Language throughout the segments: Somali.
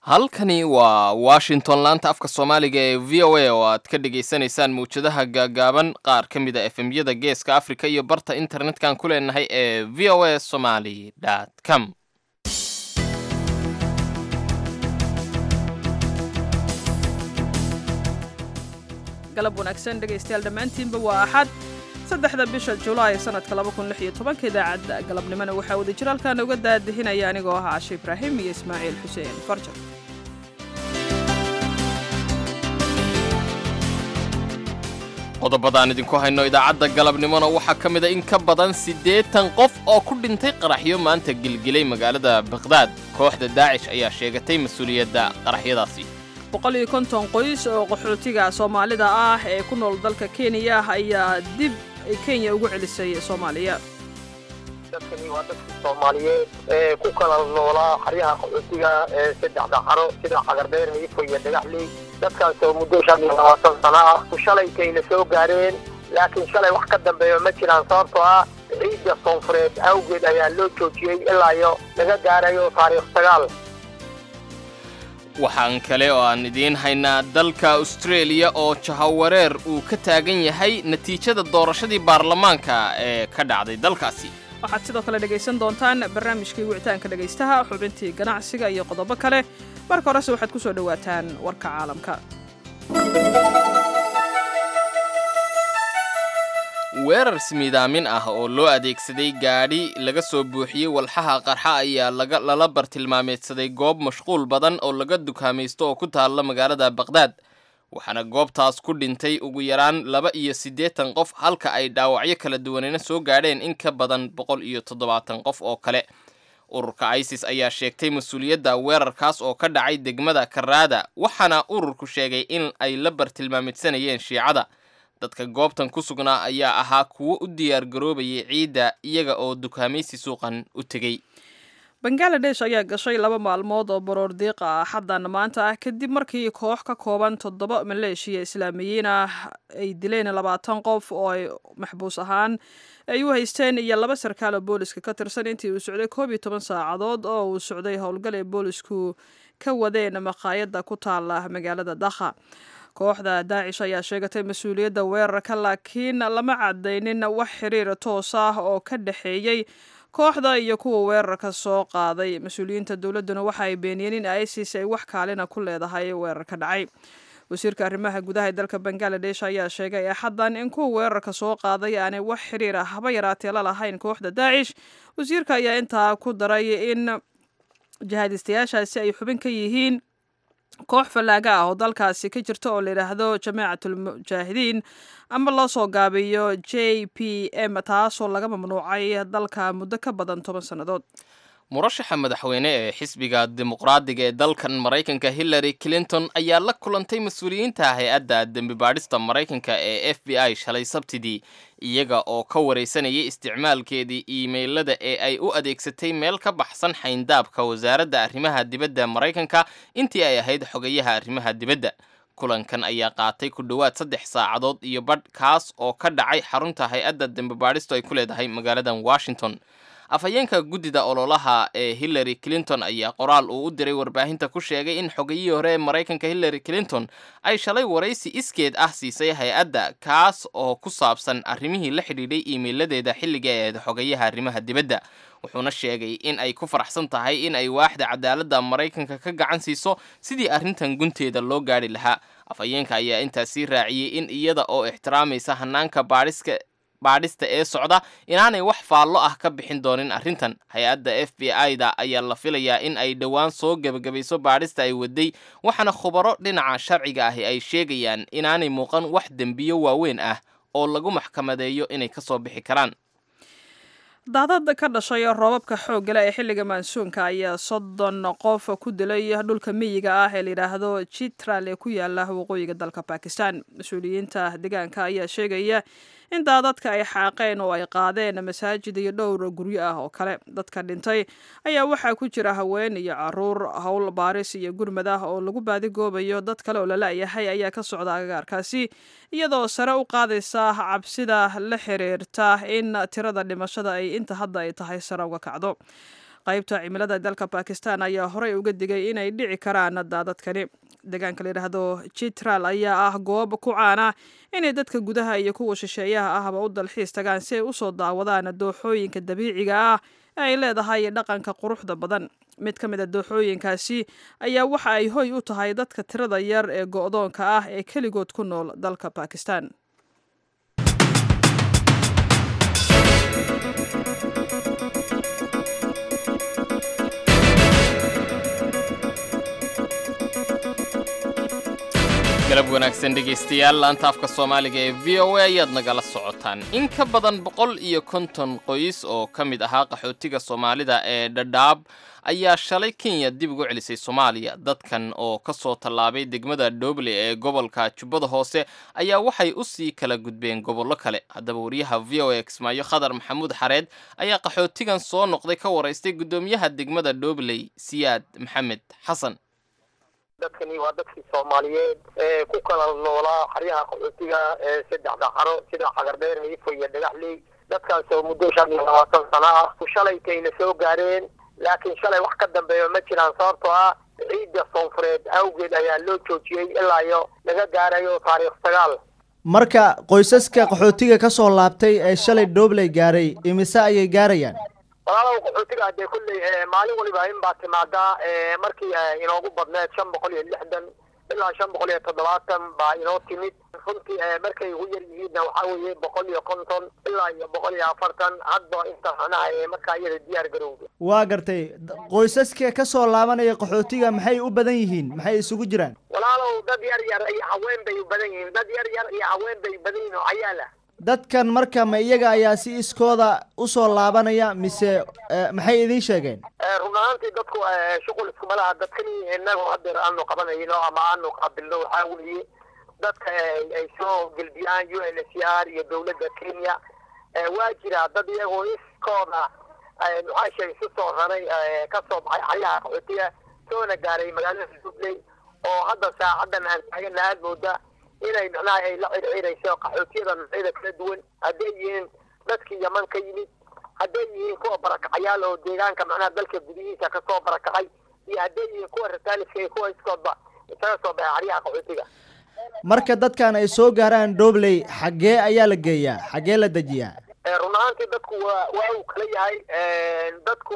halkani waa washington laanta afka soomaaliga ee v o a oo aad ka dhagaysanaysaan mawjadaha gaagaaban qaar ka mid a efemyada geeska afrika iyo barta internetkan ku leenahay ee v o a somaly com galab wanaagsan dhegaystayaal dhammaantiinba waa axad saddexda bisha julaay sanadka laba kun lix iyo tobanka idaacadda galabnimona waxaa wadajir halkaan uga daadihinaya anigoo ah cashe ibraahim iyo ismaaciil xuseen farjar qodobadaan idinku hayno idaacadda galabnimona waxaa ka mid a in ka badan siddeetan qof oo ku dhintay qaraxyo maanta gilgilay magaalada bakhdad kooxda daacish ayaa sheegatay mas-uuliyadda qaraxyadaasi boqol iyo konton qoys oo qaxootiga soomaalida ah ee ku nool dalka kenya ayaa dib kenya ugu celisay soomaaliya dadkani waa dadkii soomaaliyeed ee ku kala noolaa xaryaha qaxootiga ee saddexda xaro sida cagardheer miifo iyo dhagaxley dadkaas oo muddo shan iyo labaatan sano ah shalaytayna soo gaareen laakiin shalay wax ka dambeeyo ma jiraan sababtoo ah ciidda soonfureed awgeed ayaa loo joojiyey ilaa iyo laga gaarayo taariikh sagaal waxaan kale oo aan idiin haynaa dalka austraeliya oo jahawareer uu ka taagan yahay natiijada doorashadii baarlamaanka ee ka dhacday dalkaasi waxaad sidoo kale dhegaysan doontaan barnaamijkii wicitaanka dhegaystaha xubintii ganacsiga iyo qodobo kale marka horese waxaad ku soo dhowaataan warka caalamka weerar smidaamin ah oo loo adeegsaday gaadhi laga soo buuxiyey walxaha qarxa ayaa lala bartilmaameedsaday goob mashquul badan oo laga dukaamaysto oo ku taalla magaalada bakhdad waxaana goobtaas ku dhintay ugu yaraan laba iyo siddeetan qof halka ay dhaawacyo kala duwanayna soo gaadheen in ka badan boqol iyo toddobaatan qof oo kale ururka isis ayaa sheegtay mas-uuliyadda weerarkaas oo ka dhacay degmada karaada waxaana ururku sheegay in ay la bartilmaamidsanayeen shiicada dadka goobtan ku sugnaa ayaa ahaa kuwo u diyaar garoobayay ciidda iyaga oo dukaamaysi suuqan u tegey bangaladesh ayaa gashay laba maalmood oo baroor diiqa ah xaddan maanta ah kadib markii koox ka kooban toddoba maleeshiya islaamiyiin ah ay dileen labaatan qof oo ay maxbuus ahaan ay u haysteen iyo laba sarkaal oo booliska ka tirsan intii uu socday koob iyo toban saacadood oo uu socday howlgal ay boolisku ka wadeen maqaayadda ku taala magaalada dakha kooxda daacish ayaa sheegatay mas-uuliyadda weerarka laakiin lama cadaynin wax xiriir toos ah oo ka dhexeeyey kooxda iyo kuwa weerarka soo qaaday mas-uuliyiinta dowladduna waxa ay beeniyeen in isis ay wax kaalina ku leedahay weerarka dhacay wasiirka arrimaha gudaha ee dalka bangaladesh ayaa sheegay axaddan in kuwa weerarka soo qaaday aanay wax xiriir ah haba yaraatee la lahayn kooxda daacish wasiirka ayaa intaa ku daray in jihaadistayaashaasi ay xubin ka yihiin koox fallaaga ah oo dalkaasi ka jirta oo layidhaahdo jamaacatul mujaahidiin ama loo soo gaabiyo j p m taasoo laga mamnuucay dalka muddo ka badan toban sannadood murashaxa madaxweyne ee xisbiga dimuqraadiga ee dalkan maraykanka hillary clinton ayaa la kulantay mas-uuliyiinta hay-adda dembi baadhista maraykanka ee f b i shalay sabtidii iyaga oo ka waraysanayay isticmaalkeedii iimaylada ee ay u adeegsatay meel ka baxsan xayndaabka wasaaradda arrimaha dibadda maraykanka intii ay ahayd xogayaha arrimaha dibadda kulankan ayaa qaatay ku dhowaad saddex saacadood iyo badh kaas oo ka dhacay xarunta hay-adda dembi baadhistu ay ku leedahay magaaladan washington afhayeenka guddida ololaha ee hillary clinton ayaa qoraal uu u diray warbaahinta ku sheegay in xogayihii hore ee maraykanka hillary clinton ay shalay waraysi iskeed ah siisay hay-adda kaas oo ku saabsan arrimihii la xidhiidhay iimeyladeeda xilliga ee xogayaha arrimaha dibadda wuxuuna sheegay in ay ku faraxsan tahay in ay waaxda cadaaladda maraykanka ka gacan siiso sidii arrintan gunteeda loo gaadhi lahaa afhayeenka ayaa intaasii raaciyey in iyada oo ixtiraamaysa hanaanka baadhiska baadhista ee socda inaanay wax faallo ah ka bixin doonin arrintan hay-adda f b i da ayaa la filayaa in ay dhowaan soo gebagabayso baadhista ay waday waxaana khubaro dhinaca sharciga ahi ay sheegayaan inaanay muuqan wax dembiyo waaweyn ah oo lagu maxkamadeeyo inay ka soo bixi karaan daadad ka dhashay roobabka xooggale ee xilliga maansuunka ayaa soddon qof ku dilay dhulka miyiga ah ee layidhaahdo jitral ee ku yaala waqooyiga dalka bakistan mas-uuliyiinta deegaanka ayaa sheegaya in daadadka ay xaaqeen oo ay qaadeen masaajid iyo dhowr guryo ah oo kale dadka dhintay ayaa waxaa ku jira haween iyo caruur howl baaris iyo gurmad ah oo lagu baadigoobayo dad kale oo lala-yahay ayaa ka socda agagaarkaasi iyadoo sare u qaadaysa cabsida la xiriirta in tirada dhimashada ay inta hadda ay tahay sare uga kacdo qaybta cimilada dalka bakistan ayaa horey uga digay inay dhici karaan daadadkani deegaanka layidhaahdo jitral ayaa ah goob ku caana inay dadka gudaha iyo kuwa shisheeyaha ahba u dalxiis tagaan si ay usoo daawadaan dooxooyinka dabiiciga ah ee ay leedahay dhaqanka quruxda badan mid ka mid a dooxooyinkaasi ayaa waxa ay hoy u tahay dadka tirada yar ee go-doonka ah ee keligood ku nool dalka bakistan galab wanaagsan dhegaystayaal laanta afka soomaaliga ee v o a ayaad nagala socotaan in ka badan boqol iyo konton qoys oo ka mid ahaa qaxootiga soomaalida ee dhadhaab ayaa shalay kenya dib ugu celisay soomaaliya dadkan oo ka soo tallaabay degmada dhoble ee gobolka jubbada hoose ayaa waxay u sii kala gudbeen gobollo kale haddaba wariyaha v o a kismaayo khadar maxamuud xareed ayaa qaxootigan soo noqday ka waraystay guddoomiyaha degmada dhobley siyaad maxamed xasan dadkani waa dadkii soomaaliyeed ee ku kala noolaa xaryaha qaxootiga ee saddexda xaro sida xagardheer ifo iyo dhagaxley dadkaas oo muddo shan iyo labaatan sano ah shalaytayna soo gaareen laakiin shalay wax ka dambeeya ma jiraan sababtoo ah ciidda soonfureed awgeed ayaa loo joojiyey ilaa iyo laga gaarayo taariikh sagaal marka qoysaska qaxootiga ka soo laabtay ee shalay dhobley gaaray imise ayay gaarayaan walaalow qaxootiga hadee kulley maalin waliba in baa timaadaa markii inoogu badneed shan boqol iyo lixdan ilaa shan boqol iyo toddobaatan baa inoo timid runtii markay ugu yar yihiinna waxaa weeye boqol iyo konton ilaa iyo boqol iyo afartan hadba inta macnaha ee markaa iyada diyaar garowda waa gartay qoysaska ka soo laabanaya qaxootiga maxay u badan yihiin maxay isugu jiraan walaalow dad yar yar iyo haween bay u badan yihiin dad yar yar iyo haween bay badan yihiin oo cayaala dadkan marka ma iyaga ayaa si iskooda usoo laabanaya mise maxay idiin sheegeen run ahaantii dadku shuqul iskuma laha dadkani inagu hadeer aanu qabanayno ama aanu qaabilno waxaa weeye dadka ay soo gelbiyaan u n c r iyo dawladda kenya waa jira dad iyagoo iskooda maxaa sheegay si soo raray kasoo baxay xaryaha qaxootiga soona gaaray magaalada dubley oo hadda saacadan aan taagana aad mooda inay macnaha ay la circirayso qaxootiyada noocyada kala duwan hadday yihiin dadkii yaman ka yimid hadday yihiin kuwa barakacayaal oo deegaanka macnaha dalka gudihiisa kasoo barakacay iyo hadday yihiin kuwa rataaliska iyo kuwa iskoodba isaga soo baxay xaryaha qaxootiga marka dadkan ay soo gaaraan dhobley xaggee ayaa la geeyaa xaggee la dejiyaa run ahaantii dadku waa waa uu kala yahay dadku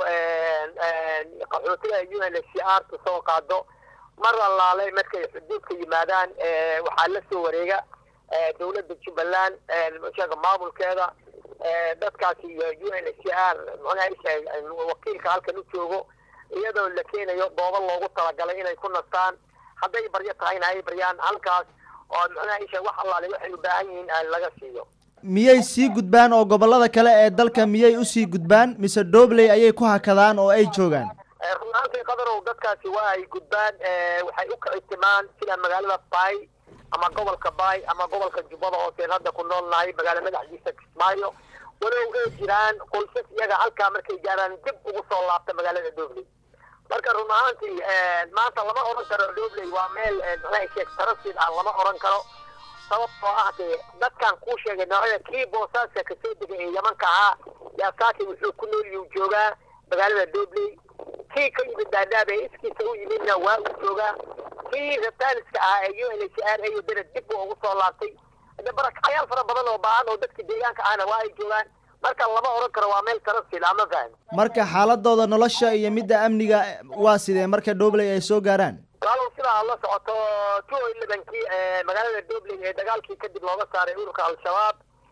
qaxootiga u n c r ta soo qaado mar allaale markay xuduudka yimaadaan waxaa la soo wareega dawladda jubbaland sheega maamulkeeda dadkaasi iyo u n c r mxuaha wakiilka halkan u joogo iyadoo la keenayo goobo loogu talagalay inay ku nastaan hadday baryo tahayna ay baryaan halkaas oo mxuaha isha wax allaale waxay u baahan yihiin laga siiyo miyay sii gudbaan oo gobollada kale ee dalka miyay usii gudbaan mise dhobley ayay ku hakadaan oo ay joogaan run ahaantii qadarow dadkaasi waa ay gudbaan waxay u kicitimaan sida magaalada bay ama gobolka bay ama gobolka jubbada hooseen hadda ku nool nahay magaala madaxdiisa kismaayo walow ay jiraan qoysas iyaga halkaa markay gaaraan dib ugu soo laabta magaalada dhobley marka run ahaantii maanta lama oran karo dhobley waa meel maxaa sheeg tarasid ah lama oran karo sababtoo ah dee dadkan kuu sheegay noocyada kii boosaaska kasoo degay ee yamanka ahaa yaa saaki wuxuu ku nooliyuu joogaa magaalada dhobley kii ka yimid daadaab ee iskiisa u yimidna waa uu joogaa kii rataaliska ahaa ee u n h r a dana dib buu ugu soo laabtay de barakacyaal fara badan oo baahan oo dadka deegaanka ahna waa ay joogaan marka lama oran karo waa meel tarasil ama fahmi marka xaaladooda nolosha iyo midda amniga waa sidee marka dhobley ay soo gaaraan walaalow sidaa aad la socoto two elevenkii magaalada dhobley ee dagaalkii kadib looga saaray ururka al-shabaab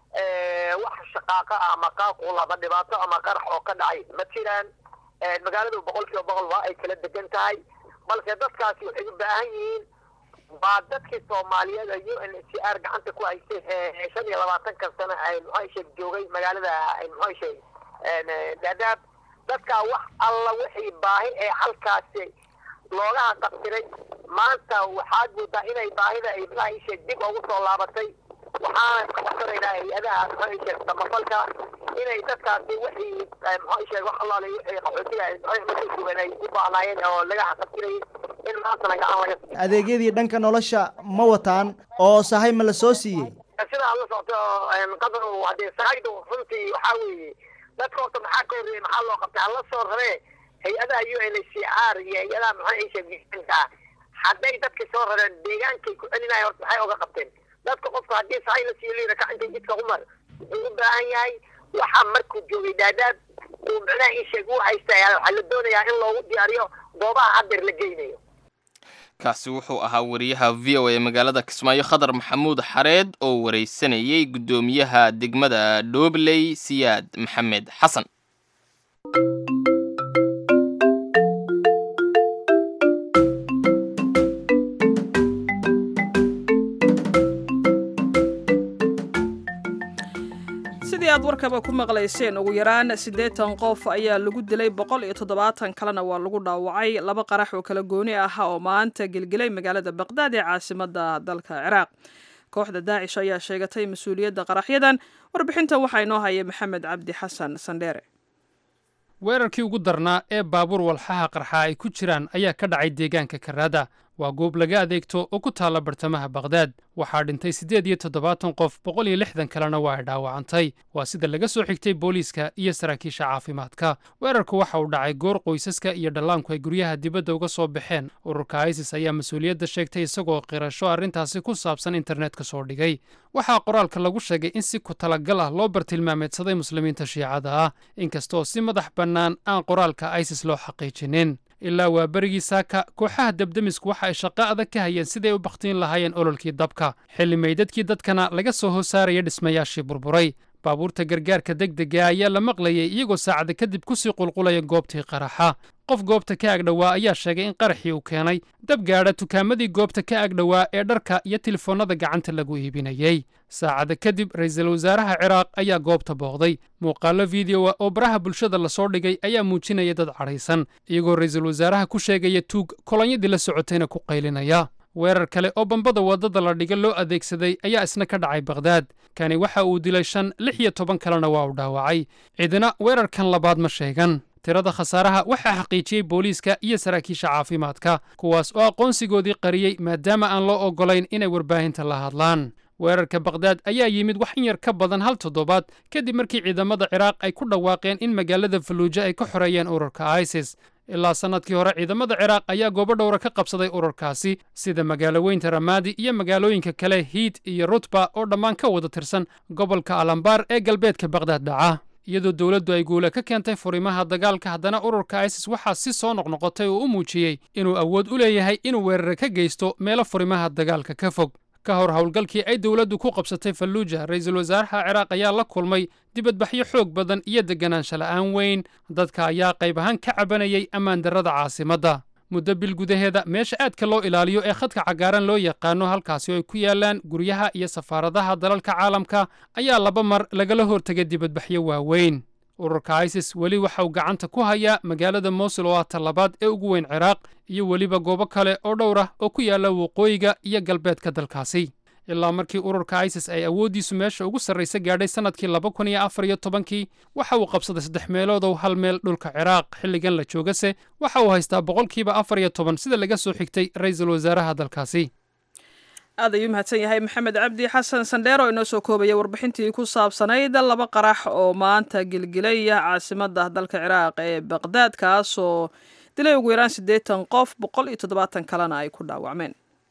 wax shaqaaqa ah ama qaaqul ama dhibaato ama qarax oo ka dhacay ma jiraan magaaladu boqol kiiba boqol waa ay kala degan tahay balse dadkaasi waxay u baahan yihiin waa dadkii soomaaliyeed ee u n c r gacanta ku haystay shan iyo labaatankan sano ay muxuu sheeg joogay magaalada muxuu sheeg daadaab dadkaa wax alla wixii baahi ee halkaasi loogaha qabtiray maanta waxaad moodaa inay baahida ay muxuu sheeg dib ugu soo laabatay waxaana ka codsanaynaa hay-adaha muxuu sheeg samafalka inay dadkaasi wixii muxuu sheeg wax allaale wixii qaxootiga markay duwan ay u baahnaayeen oo laga xaqabtirayay in maantana gacan laga siiyo adeegyadii dhanka nolosha ma wataan oo sahay ma la soo siiyey sida aad la socoto qadar hadee sahaydu runtii waxaa weeye dadka horta maxaa ka horreeyey maxaa loo qabtay hala soo raree hay-adaha u n h c r iyo hay-adaha maxaa isha bisanka hadday dadka soo rareen deegaankay ku celinaya horta maxay oga qabteen dadka qofka haddii sahay la siiyo liira kacintay jidka umar wuxuu u baahan yahay waxaa markuu joogay daadaad uu macnaha isheeg u haysta waxaa la doonayaa in loogu diyaariyo goobaha hadeer la geynayo kaasi wuxuu ahaa wariyaha v o a magaalada kismaayo khadar maxamuud xareed oo wareysanayay guddoomiyaha degmada dhoobley siyaad maxamed xasan sidii aad warkaba ku maqlayseen ugu yaraan siddeetan qof ayaa lagu dilay boqol iyo toddobaatan kalena waa lagu dhaawacay laba qarax oo kala gooni ah oo maanta gelgelay magaalada baqdaad ee caasimadda dalka ciraaq kooxda daacish ayaa sheegatay mas-uuliyadda qaraxyadan warbixintan waxaa inoo haya maxamed cabdi xasan sandheere weerarkii ugu darnaa ee baabuur walxaha qarxa ay ku jiraan ayaa ka dhacay deegaanka karaada waa goob laga adeegto oo ku taalla bartamaha baqdaad waxaa dhintay siddeed iyo toddobaatan qof boqol iyo lixdan kalena waa ay dhaawacantay waa sida laga soo xigtay booliiska iyo saraakiisha caafimaadka weerarku waxa uu dhacay goor qoysaska iyo dhallaanku ay guryaha dibadda uga soo baxeen ururka isis ayaa mas-uuliyadda sheegtay isagoo qirasho arrintaasi ku saabsan internetka soo dhigay waxaa qoraalka lagu sheegay in si ku talagal ah loo bartilmaameedsaday muslimiinta shiicada ah inkastoo si madax bannaan aan qoraalka isis loo xaqiijinin ilaa waa berigii saaka kooxaha debdemisku waxa ay shaqo adag ka hayeen siday u bakhtiin lahaayeen ololkii dabka xilli meydadkii dadkana laga soo hoosaaraya dhismayaashii burburay baabuurta gargaarka degdega ayaa la maqlayay iyagoo saacada kadib kusii qulqulaya goobtii qaraxa qof goobta ka agdhowaa ayaa sheegay in qaraxii uu keenay dab gaadha tukaamadii goobta ka agdhowaa ee dharka iyo telefoonnada gacanta lagu iibinayey saacada kadib ra'iisul wasaaraha ciraaq ayaa goobta booqday muuqaallo fideoa oo baraha bulshada lasoo dhigay ayaa muujinaya dad cadhaysan iyagoo ra'iisul wasaaraha ku sheegaya tuug kolonyadii la socotayna ku qaylinaya weerar kale oo bambada waddada la dhiga loo adeegsaday ayaa isna ka dhacay bakhdad kani waxa uu dilay shan lix iyo toban kalena waa uu dhaawacay cidina weerarkan labaad ma sheegan tirada khasaaraha waxaa xaqiijiyey booliiska iyo saraakiisha caafimaadka kuwaas oo aqoonsigoodii qariyey maadaama aan loo oggolayn inay warbaahinta la hadlaan weerarka bakhdad ayaa yimid wax in yar ka badan hal toddobaad kadib markii ciidamada ciraaq ay ku dhawaaqeen in magaalada faluuja ay ka xoreeyeen ururka isis ilaa sannadkii hore ciidamada ciraaq ayaa goobo dhowra ka qabsaday ururkaasi sida magaalo weynta ramaadi iyo magaalooyinka kale hiid iyo rutba oo dhammaan ka wada tirsan gobolka alambaar ee galbeedka bakhdad dhaca iyadoo dowladdu ay guula ka keentay furimaha dagaalka haddana ururka isis waxaa si soo noqnoqotay oo u muujiyey inuu awood u leeyahay inuu weerare ka geysto meelo furimaha dagaalka ka fog ka hor howlgalkii ay dowladdu ku qabsatay falluuja ra'iisul wasaaraha ciraaq ayaa la kulmay dibadbaxyo xoog badan iyo deganaansha la'aan weyn dadka ayaa qayb ahaan ka cabanayay ammaan darrada caasimadda muddo bil gudaheeda meesha aadka loo ilaaliyo ee khadka cagaaran loo yaqaano halkaasi oo ay ku yaalaan guryaha iyo safaaradaha dalalka caalamka ayaa laba mar lagala hortegay dibadbaxyo waaweyn ururka isis weli waxa uu gacanta ku hayaa magaalada mosul oo ah talabaad ee ugu weyn ciraaq iyo weliba goobo kale oo dhowr ah oo ku yaalla waqooyiga iyo galbeedka dalkaasi ilaa markii ururka isis ay awooddiisu meesha ugu sarraysa gaadhay sannadkii laba kun iyo afar iyo tobankii waxa uu qabsaday saddex meeloodow hal meel dhulka ciraaq xilligan la joogase waxa uu haystaa boqolkiiba afar iyo toban sida laga soo xigtay ra'iisul wasaaraha dalkaasi aad ayuu mahadsan yahay maxamed cabdi xasan sandheer oo inoo soo koobaya warbixintii ku saabsanayd laba qarax oo maanta gelgelaya caasimadda dalka ciraaq ee baqdaad kaasoo dilay ugu yaraan siddeetan qof boqol iyo toddobaatan kalena ay ku dhaawacmeen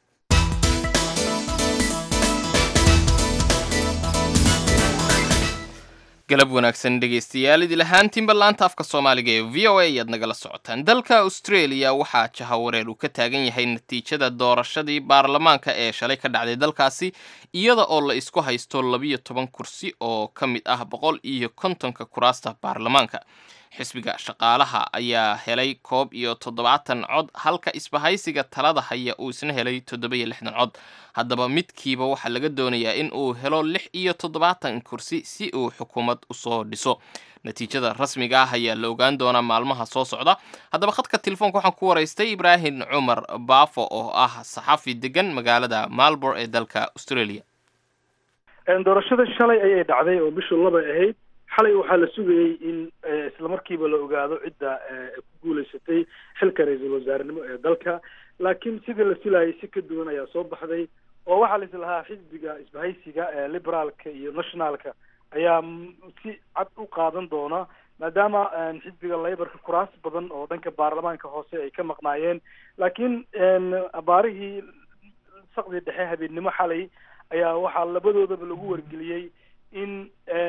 galab wanaagsan dhegaystayaal idil ahaantiinba laanta afka soomaaliga ee v o a ayaad nagala socotaan dalka australia waxaa jahawareer uu ka taagan yahay natiijada doorashadii baarlamaanka ee shalay ka dhacday dalkaasi iyada oo la isku haysto labiyo toban kursi oo ka mid ah boqol iyo kontonka kuraasta baarlamaanka xisbiga shaqaalaha ayaa helay koob iyo toddobaatan cod halka isbahaysiga talada haya uu isna helay toddoba iyo lixdan cod haddaba midkiiba waxaa laga doonayaa in uu helo lix iyo toddobaatan kursi si uu xukuumad usoo dhiso natiijada rasmiga ah ayaa la ogaan doonaa maalmaha soo socda haddaba khadka telefoonka waxaan ku waraystay ibraahim cumar baafo oo ah saxafi degan magaalada malbor ee dalka australia doorashada shalay ayay dhacday oo bishu labay ahayd xalay waxaa la sugayey in islamarkiiba la ogaado cidda ku guuleysatay xilka ra-iisul wasaarenimo ee dalka laakiin sidii la filayay si ka duwan ayaa soo baxday oo waxaa la is lahaa xisbiga isbahaysiga ee liberaalka iyo nationalka ayaa si cad u qaadan doona maadaama xisbiga laybarka kuraas badan oo dhanka baarlamaanka hoose ay ka maqnaayeen laakiin abaarihii saqdii dhexe habeennimo xalay ayaa waxaa labadoodaba lagu wargeliyey in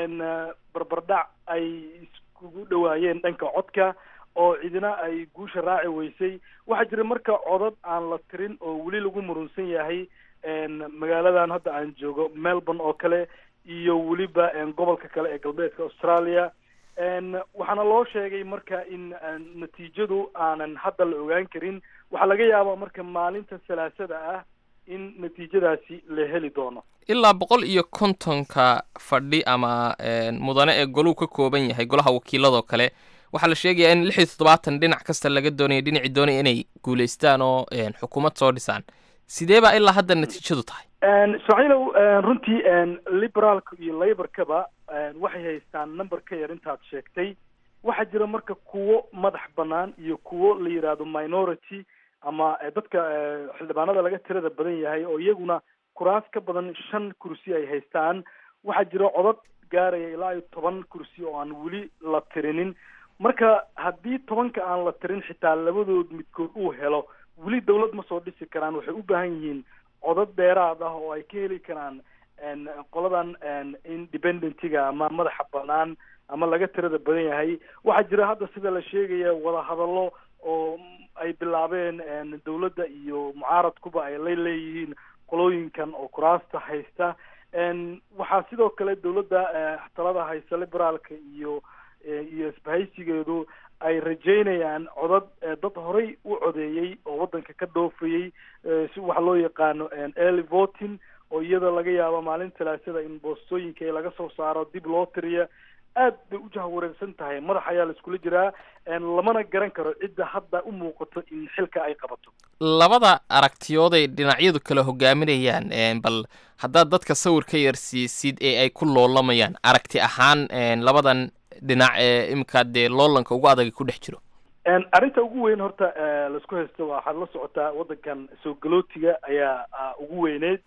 barbardhac ay iskugu dhawaayeen dhanka codka oo cidina ay guusha raaci weysay waxaa jira marka codad aan la tirin oo weli lagu murunsan yahay magaaladan hadda aan joogo melbourne oo kale iyo weliba gobolka kale ee galbeedka australia waxaana loo sheegay marka in natiijadu aanan hadda la ogaan karin waxaa laga yaabaa marka maalinta salaasada ah in natiijadaasi la heli doono ilaa boqol iyo kontonka fadhi ama mudane ee goluu ka kooban yahay golaha wakiiladoo kale waxaa la sheegayaa in lix iyo toddobaatan dhinac kasta laga doonaya dhinacii doonaya inay guulaystaan oo xukuumad soo dhisaan sidee baa ilaa hadda natiijadu tahay ismaaciilow runtii liberaalka iyo laborkaba waxay haystaan number ka yar intaad sheegtay waxaa jira marka kuwo madax banaan iyo kuwo la yidhaahdo minority ama dadka xildhibaanada laga tirada badan yahay oo iyaguna kuraas ka badan shan kursi ay haystaan waxaa jira codad gaaraya ilaa iyo toban kursi oo aan weli la tirinin marka haddii tobanka aan la tirin xitaa labadood midkood uu helo weli dawlad ma soo dhisi karaan waxay u baahan yihiin codad dheeraad ah oo ay ka heli karaan qoladan independentiga ama madaxa banaan ama laga tirada badan yahay waxaa jira hadda sida la sheegaya wadahadallo oo ay bilaabeen dawladda iyo mucaaradkuba ay la leeyihiin qolooyinkan oo kuraasta haysta waxaa sidoo kale dawladda talada haysta liberaalka iyo iyo isbahaysigeedu ay rajeynayaan codad dad horay u codeeyey oo waddanka ka dhoofayey si waxa loo yaqaano early voting oo iyada laga yaabo maalin talaasada in boostooyinka laga soo saaro dib loo tiriya aad bay u jahwareersan tahay madax ayaa la iskula jiraa lamana garan karo cidda hadda u muuqato in xilka ay qabato labada aragtiyooday dhinacyadu kala hogaaminayaan bal haddaad dadka sawir ka yarsiisid ee ay ku loolamayaan aragti ahaan labadan dhinac ee imika dee loolanka ugu adag ku dhex jiro arrinta ugu weyn horta laisku haysto waxaad la socotaa waddankan soo galootiga ayaa ugu weyneyd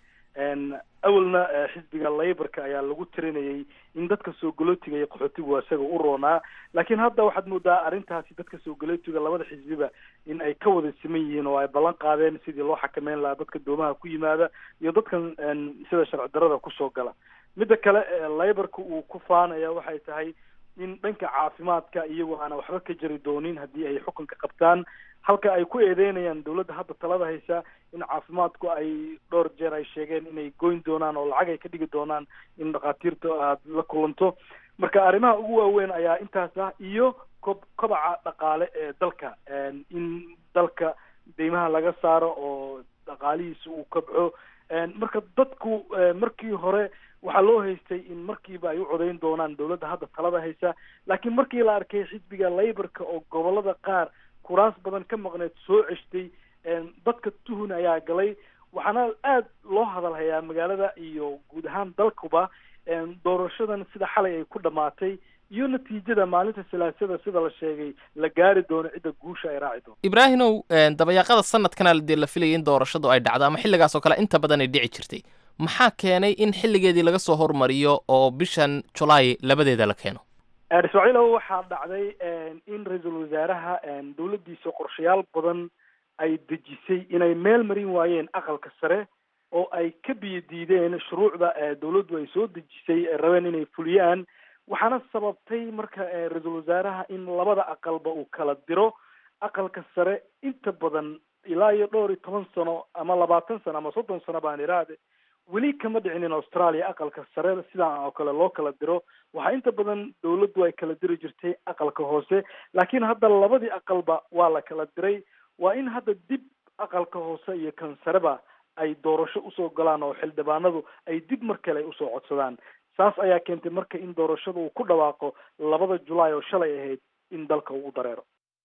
awalna xisbiga laybarka ayaa lagu tirinayay in dadka soo galootiga iyo qaxootigu isaga u roonaa laakiin hadda waxaad moodaa arrintaasi dadka soo galootiga labada xisbiba in ay ka wada siman yihiin oo ay ballan qaadeen sidii loo xakameyn lahaa dadka doomaha ku yimaada iyo dadkan sida sharci darada kusoo gala midda kale laybarka uu ku faanaya waxay tahay in dhanka caafimaadka iyagu aana waxba ka jari doonin haddii ay xukunka qabtaan halka ay ku eedeynayaan dawladda hadda talada haysa in caafimaadku ay dhowr jeer ay sheegeen inay goyn doonaan oo lacag ay ka dhigi doonaan in dhakhaatiirta aad la kulanto marka arrimaha ugu waaweyn ayaa intaas ah iyo kob kobaca dhaqaale ee dalka in dalka deymaha laga saaro oo dhaqaalihiisa uu kobco marka dadku markii hore waxaa loo haystay in markiiba ay u codeyn doonaan dawladda hadda talada haysa laakiin markii la arkay xisbiga laybarka oo gobolada qaar kuraas badan ka maqneed soo ceshtay dadka tuhun ayaa galay waxaana aad loo hadalhayaa magaalada iyo guud ahaan dalkuba doorashadan sida xalay ay ku dhammaatay iyo natiijada maalinta salaasada sida la sheegay la gaari doono cidda guusha ay raaci doonto ibraahimow dabayaaqada sanadkana dee la filayay in doorashadu ay dhacdo ama xilligaas oo kale inta badan ay dhici jirtay maxaa keenay in xilligeedii laga soo hormariyo oo bishan julaay labadeeda la keeno ismaaciilow waxaa dhacday in ra-iisul wasaaraha dawladdiisa qorshayaal badan ay dejisay inay meel marin waayeen aqalka sare oo ay ka biyo diideen shuruucda dawladdu ay soo dejisay ay rabeen inay fuliyaan waxaana sababtay marka ra-iisul wasaaraha in labada aqalba uu kala diro aqalka sare inta badan ilaa iyo dhowr iyo toban sano ama labaatan sano ama soddon sano baan iraade weli kama dhicin in australia aqalka sare sidaan oo kale loo kala diro waxaa inta badan dawladdu ay kala diri jirtay aqalka hoose laakiin hadda labadii aqalba waa la kala diray waa in hadda dib aqalka hoose iyo kan sareba ay doorasho usoo galaan oo xildhibaanadu ay dib mar kale usoo codsadaan saas ayaa keentay marka in doorashada uu ku dhawaaqo labada julaay oo shalay ahayd in dalka uu u dareero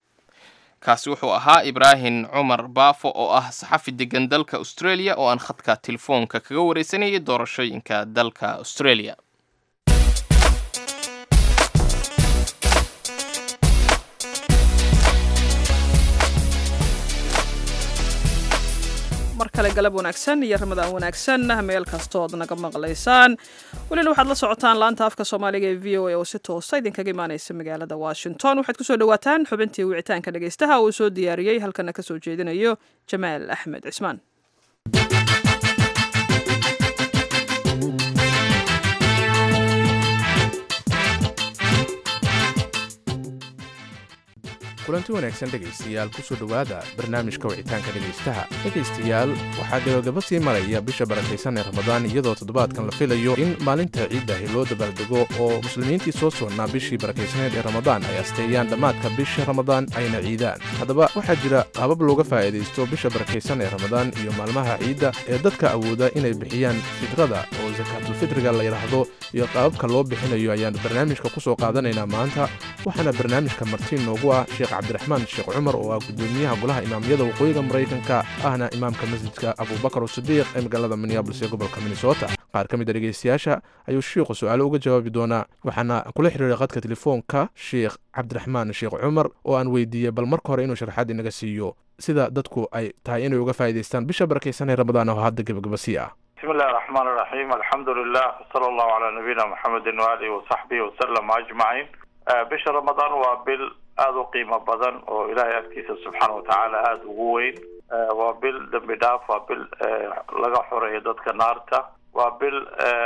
kaasi wuxuu ahaa ibraahim cumar baafo oo ah saxafi degan dalka australia oo aan khadka telefoonka kaga wareysanayay doorashooyinka dalka australia mar kale galab wanaagsan iyo ramadaan wanaagsan meel kastood naga maqlaysaan welina waxaad la socotaan laanta afka soomaaliga ee v o a oo si toosa idinkaga imaanaysa magaalada washington waxaad kusoo dhawaataan xubintii wicitaanka dhegaystaha uu soo diyaariyey halkana kasoo jeedinayo jamaal axmed cismaan kulanti wanaagsan dhegaystayaal kusoo dhowaada barnaamijka wicitaanka dhegaystaha dhegaystayaal waxaa gabagaba sii maraya bisha barakaysan ee ramadaan iyadoo toddobaadkan la filayo in maalinta ciiddahi loo dabaaldego oo muslimiintii soo socnaa bishii barakaysaneed ee ramadaan ay asteeyaan dhammaadka bisha ramadaan ayna ciidaan haddaba waxaa jira qaabab looga faa'iidaysto bisha barakaysan ee ramadaan iyo maalmaha ciidda ee dadka awooda inay bixiyaan fitrada oo sakaatulfitriga la yidhaahdo iyo qaababka loo bixinayo ayaan barnaamijka ku soo qaadanaynaa maanta waxaana barnaamijka martiin noogu ah sheekh cabdiraxmaan sheekh cumar oo ah gudoomiyaha golaha imaamyada waqooyiga maraykanka ahna imaamka masjidka abubakar sidiiq ee magaalada minneabolis ee gobolka minnesota qaar ka mid a dhegaystayaasha ayuu shiikhu su-aalo uga jawaabi doonaa waxaana kula xiriiray qadka telefoonka sheekh cabdiraxmaan sheekh cumar oo aan weydiiyey bal marka hore inuu sharaxaad inaga siiyo sida dadku ay tahay inay uga faa'idaystaan bisha barakaysan ee ramadaan oo hadda gebagabasii ah bismi illahi raxmaan iraxiim alxamdu lilah wsala allahu calaa nabiyina muxamedin waalihi wasaxbihi wasalam ajmaciin bisha ramadaan waa bil aada u qiimo badan oo ilaahay agtiisa subxaana watacaala aada ugu weyn waa bil dembi dhaaf waa bil laga xoreeyo dadka naarta waa bil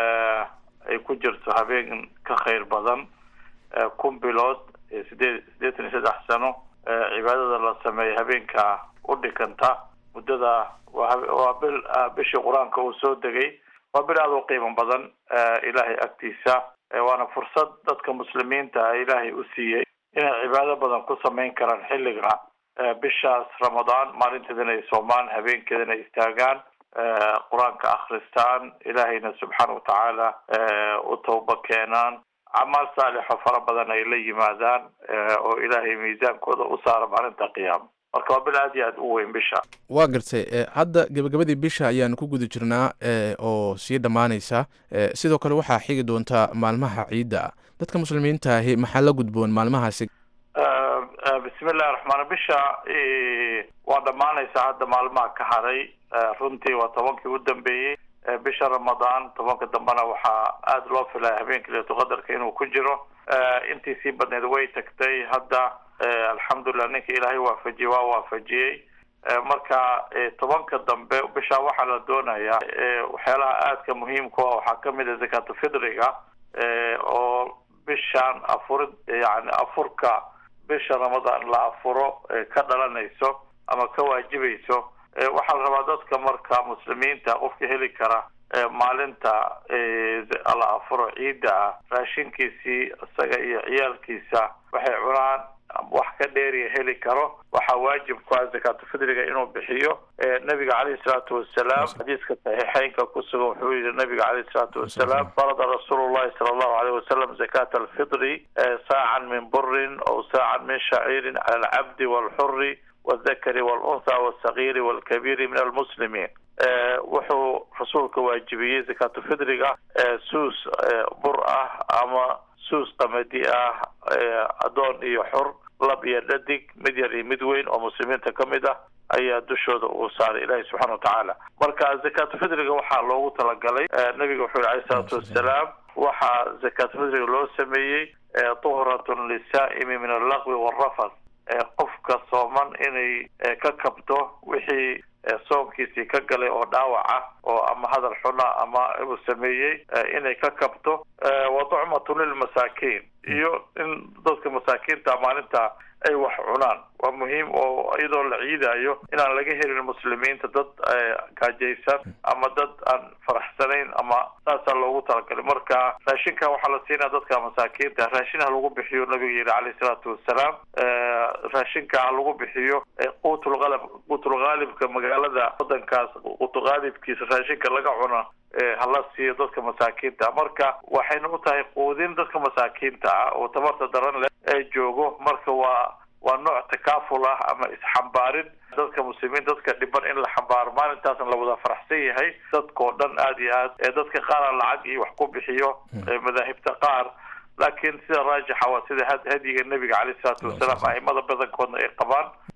ay ku jirto habeen ka khayr badan kun bilood sideed siddeetan iyo saddex sano cibaadada la sameeya habeenka u dhikanta muddada waa bil bishii qur-aanka uu soo degay waa bil aada u qiimo badan ilaahay agtiisa waana fursad dadka muslimiinta ilaahay u siiyey inay cibaado badan ku samayn karaan xilliga bishaas ramadaan maalinteedana ay soomaan habeenkeedana ay istaagaan qur-aanka akhristaan ilaahayna subxaana watacaala u tawba keenaan camaal saalixo fara badan ay la yimaadaan oo ilaahay miisaankooda u saara maalinta qiyaama marka waa bil aad iyo aad u weyn bisha waa gartay hadda gebagabadii bisha ayaanu ku guda jirnaa oo sii dhammaanaysa sidoo kale waxaa xigi doontaa maalmaha ciidda dadka muslimiinta ahi maxaa la gudboon maalmahaasi bismi illahi raxmaan bisha waa dhammaanaysa hadda maalmaha ka haray runtii waa tobankii u dambeeyey bisha ramadaan tobanka dambena waxaa aada loo filaya habeenkii leetuqadarka inuu ku jiro intii sii badneed way tagtay hadda alxamdulilah ninka ilaahay waafajiyey waa waafajiyey marka tobanka dambe bisha waxaa la doonayaa waxyaalaha aadka muhiimka ah waxaa kamid a zakaatulfidriga oo bishaan afurid yani afurka bisha ramadaan la afuro ka dhalanayso ama ka waajibayso waxaa la rabaa dadka marka muslimiinta qofka heli kara maalinta la afuro ciidda ah raashinkiisii isaga iyo ciyaalkiisa waxay cunaan wax ka dheeriya heli karo waxaa waajib ku ah zakaatulfidriga inuu bixiyo nabiga caleyhi salaatu wasalaam xadiiska saxiixeynka ku sugan wuxuu yihi nabiga caleyhi salaatu wasalaam farada rasuulu llahi sala allahu aleyh wasalam zakata alfidri saacan min burin aw saacan min shaciirin cala alcabdi walxuri waldakari walunha walsagiiri walkabiiri min almuslimiin wuxuu rasuulka waajibiyey zakaatulfidriga suus bur ah ama suus qamadi ah addoon iyo xor lab iyo dhadig mid yar iyo mid weyn oo muslimiinta ka mid ah ayaa dushooda uu saaray ilaahi subxana watacaala marka zakaatulfidriga waxaa loogu talagalay nabiga wuxuu yihi alayh salaatu wassalaam waxaa zakaatulfidriga loo sameeyey tuhratun lisaa'imi min allaqwi walrafas qofka sooman inay ka kabto wixii soomkiisii ka galay oo dhaawac ah oo ama hadal xuna ama uu sameeyey inay ka kabto wa tucmatun lilmasaakiin iyo in dadka masaakiinta maalinta ay wax cunaan waa muhiim oo iyadoo la ciidayo inaan laga helin muslimiinta dad gaajaysan ama dad aan faraxsanayn ama saasaa loogu talagalay marka raashinka waxaa la siinaya dadka masaakiinta raashin ha lagu bixiyo nabiga yihi caleyhi salaatu wasalaam raashinka ha lagu bixiyo quutulqalab quutulqaalibka magaalada wadankaas quutulqaalibkiisa raashinka laga cuno hala siiyo dadka masaakiinta marka waxayna u tahay quudin dadka masaakiinta ah oo tabarta daran leh ee joogo marka waa waa nooc takaaful ah ama isxambaarin dadka muslimiin dadka dhiban in la xambaaro maalintaasna la wada faraxsan yahay dadkao dhan aada iyo aad ee dadka qaara lacag iyo wax ku bixiyo madaahibta qaar laakiin sida raajixa waa sida hadyiga nebiga caleyhi salaatu wasalaam aimada badankoodna ay qabaan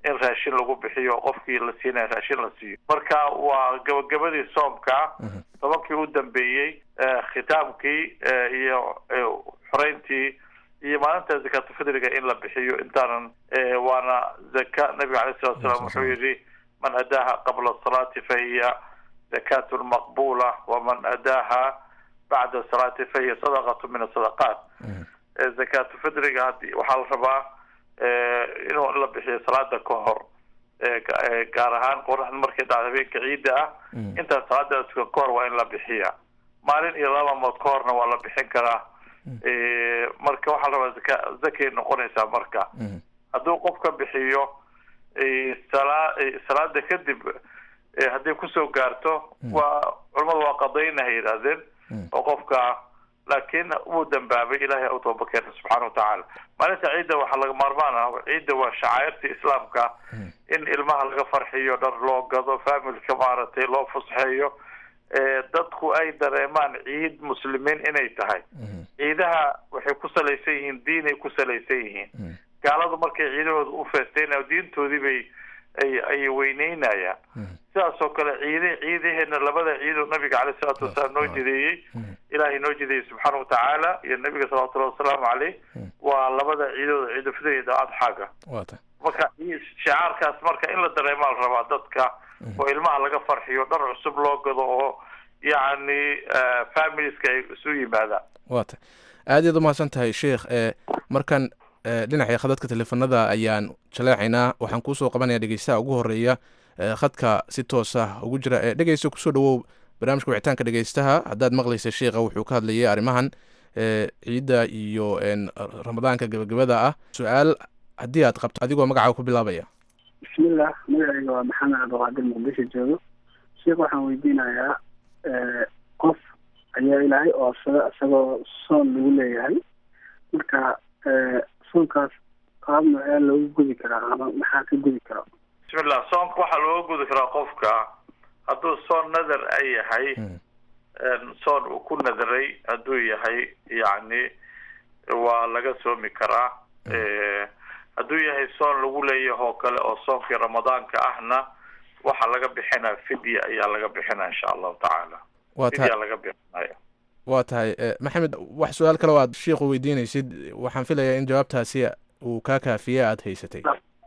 in raashin lagu bixiyo qofkii la siinaya raashin la siiyo marka waa gabagabadii soomka tobankii u dambeeyey khitaamkii iyo xoreyntii iyo maalinta zakaatulfidriga in la bixiyo intaanan waana zaka nabiga alayh salatu salaam wuxuu yidhi man adaaha qabla salaati fahiya zakatun maqbula waman adaaha bacda salaati fahiya sadaqatu min asadaqaat zakaatulfidriga hadi waxaa la rabaa inuu la bixiyo salaada ka hor gaar ahaan qoraxda markay dhacdo habeenka ciidda ah intaan salaada tukan ka hor waa in la bixiya maalin iyo laba mood ka horna waa la bixin karaa marka waxaa la rabaa zaka zakay noqonaysaa marka hadduu qofka bixiyo sala salaada kadib hadday kusoo gaarto waa culamadu waa qadayna hay yidhaahdeen oo qofka laakiin wuu dambaabay ilahay u tooba keena subxaana watacaala maalinta ciidda waxaa laga maarmaan ah ciidda waa shacairta islaamka in ilmaha laga farxiyo dhar loo gado familka maaragtay loo fusxeeyo dadku ay dareemaan ciid muslimiin inay tahay ciidaha waxay ku salaysan yihiin diinay ku salaysan yihiin gaaladu markay ciidahooda u feesteynayo diintoodii bay ay ay weyneynayaan sidaas oo kale ciide ciidaheena labada ciidoo nabiga caleyh isalaatu wasalaam noo jideeyey ilaahay noo jideeyey subxaana watacaala iyo nabiga salawatullahi wasalaamu caleyh waa labada ciidooda ciidulfidr iyo adxaaga marka shicaarkaas marka in la dareemaa la rabaa dadka oo ilmaha laga farxiyo dhar cusub loo gado oo yacni familieska ay isu yimaadaan wa ta aad iyaad umahadsan tahay sheikh markan dhinaca khadadka teleefanada ayaan jaleecaynaa waxaan kuusoo qabanaya dhegeystaha ugu horeeya khadka si toosa ugu jira dhegeysta kusoo dhawow barnaamijka wicitaanka dhegeystaha haddaad maqlaysa sheikha wuxuu ka hadlayay arrimahan ciidda iyo ramadaanka gabagabada ah su-aal haddii aad qabto adigoo magacaaga ku bilaabaya bismillah magacayga waa maxamed cabdiqaadir muqdisho joogo sheikh waxaan weydiinayaa qof ayaa ilaahay oosada isagoo soon lagu leeyahay marka soonkaas qaab noocee loogu gudi karaa ama maxaa ka gudi kara bismillah soonka waxaa looga gudi karaa qofka hadduu soon nadar ay yahay soon uu ku nadaray hadduu yahay yacni waa laga soomi karaa hadduu yahay soon lagu leeyahay oo kale oo soonkii ramadaanka ahna waxaa laga bixinaya fidya ayaa laga bixinaya insha allahu tacaala fidya laga bixinaya waa tahay maxamed wax su-aal kale o aad sheikhu weydiinaysid waxaan filayaa in jawaabtaasi uu kaa kaafiye aada haysatay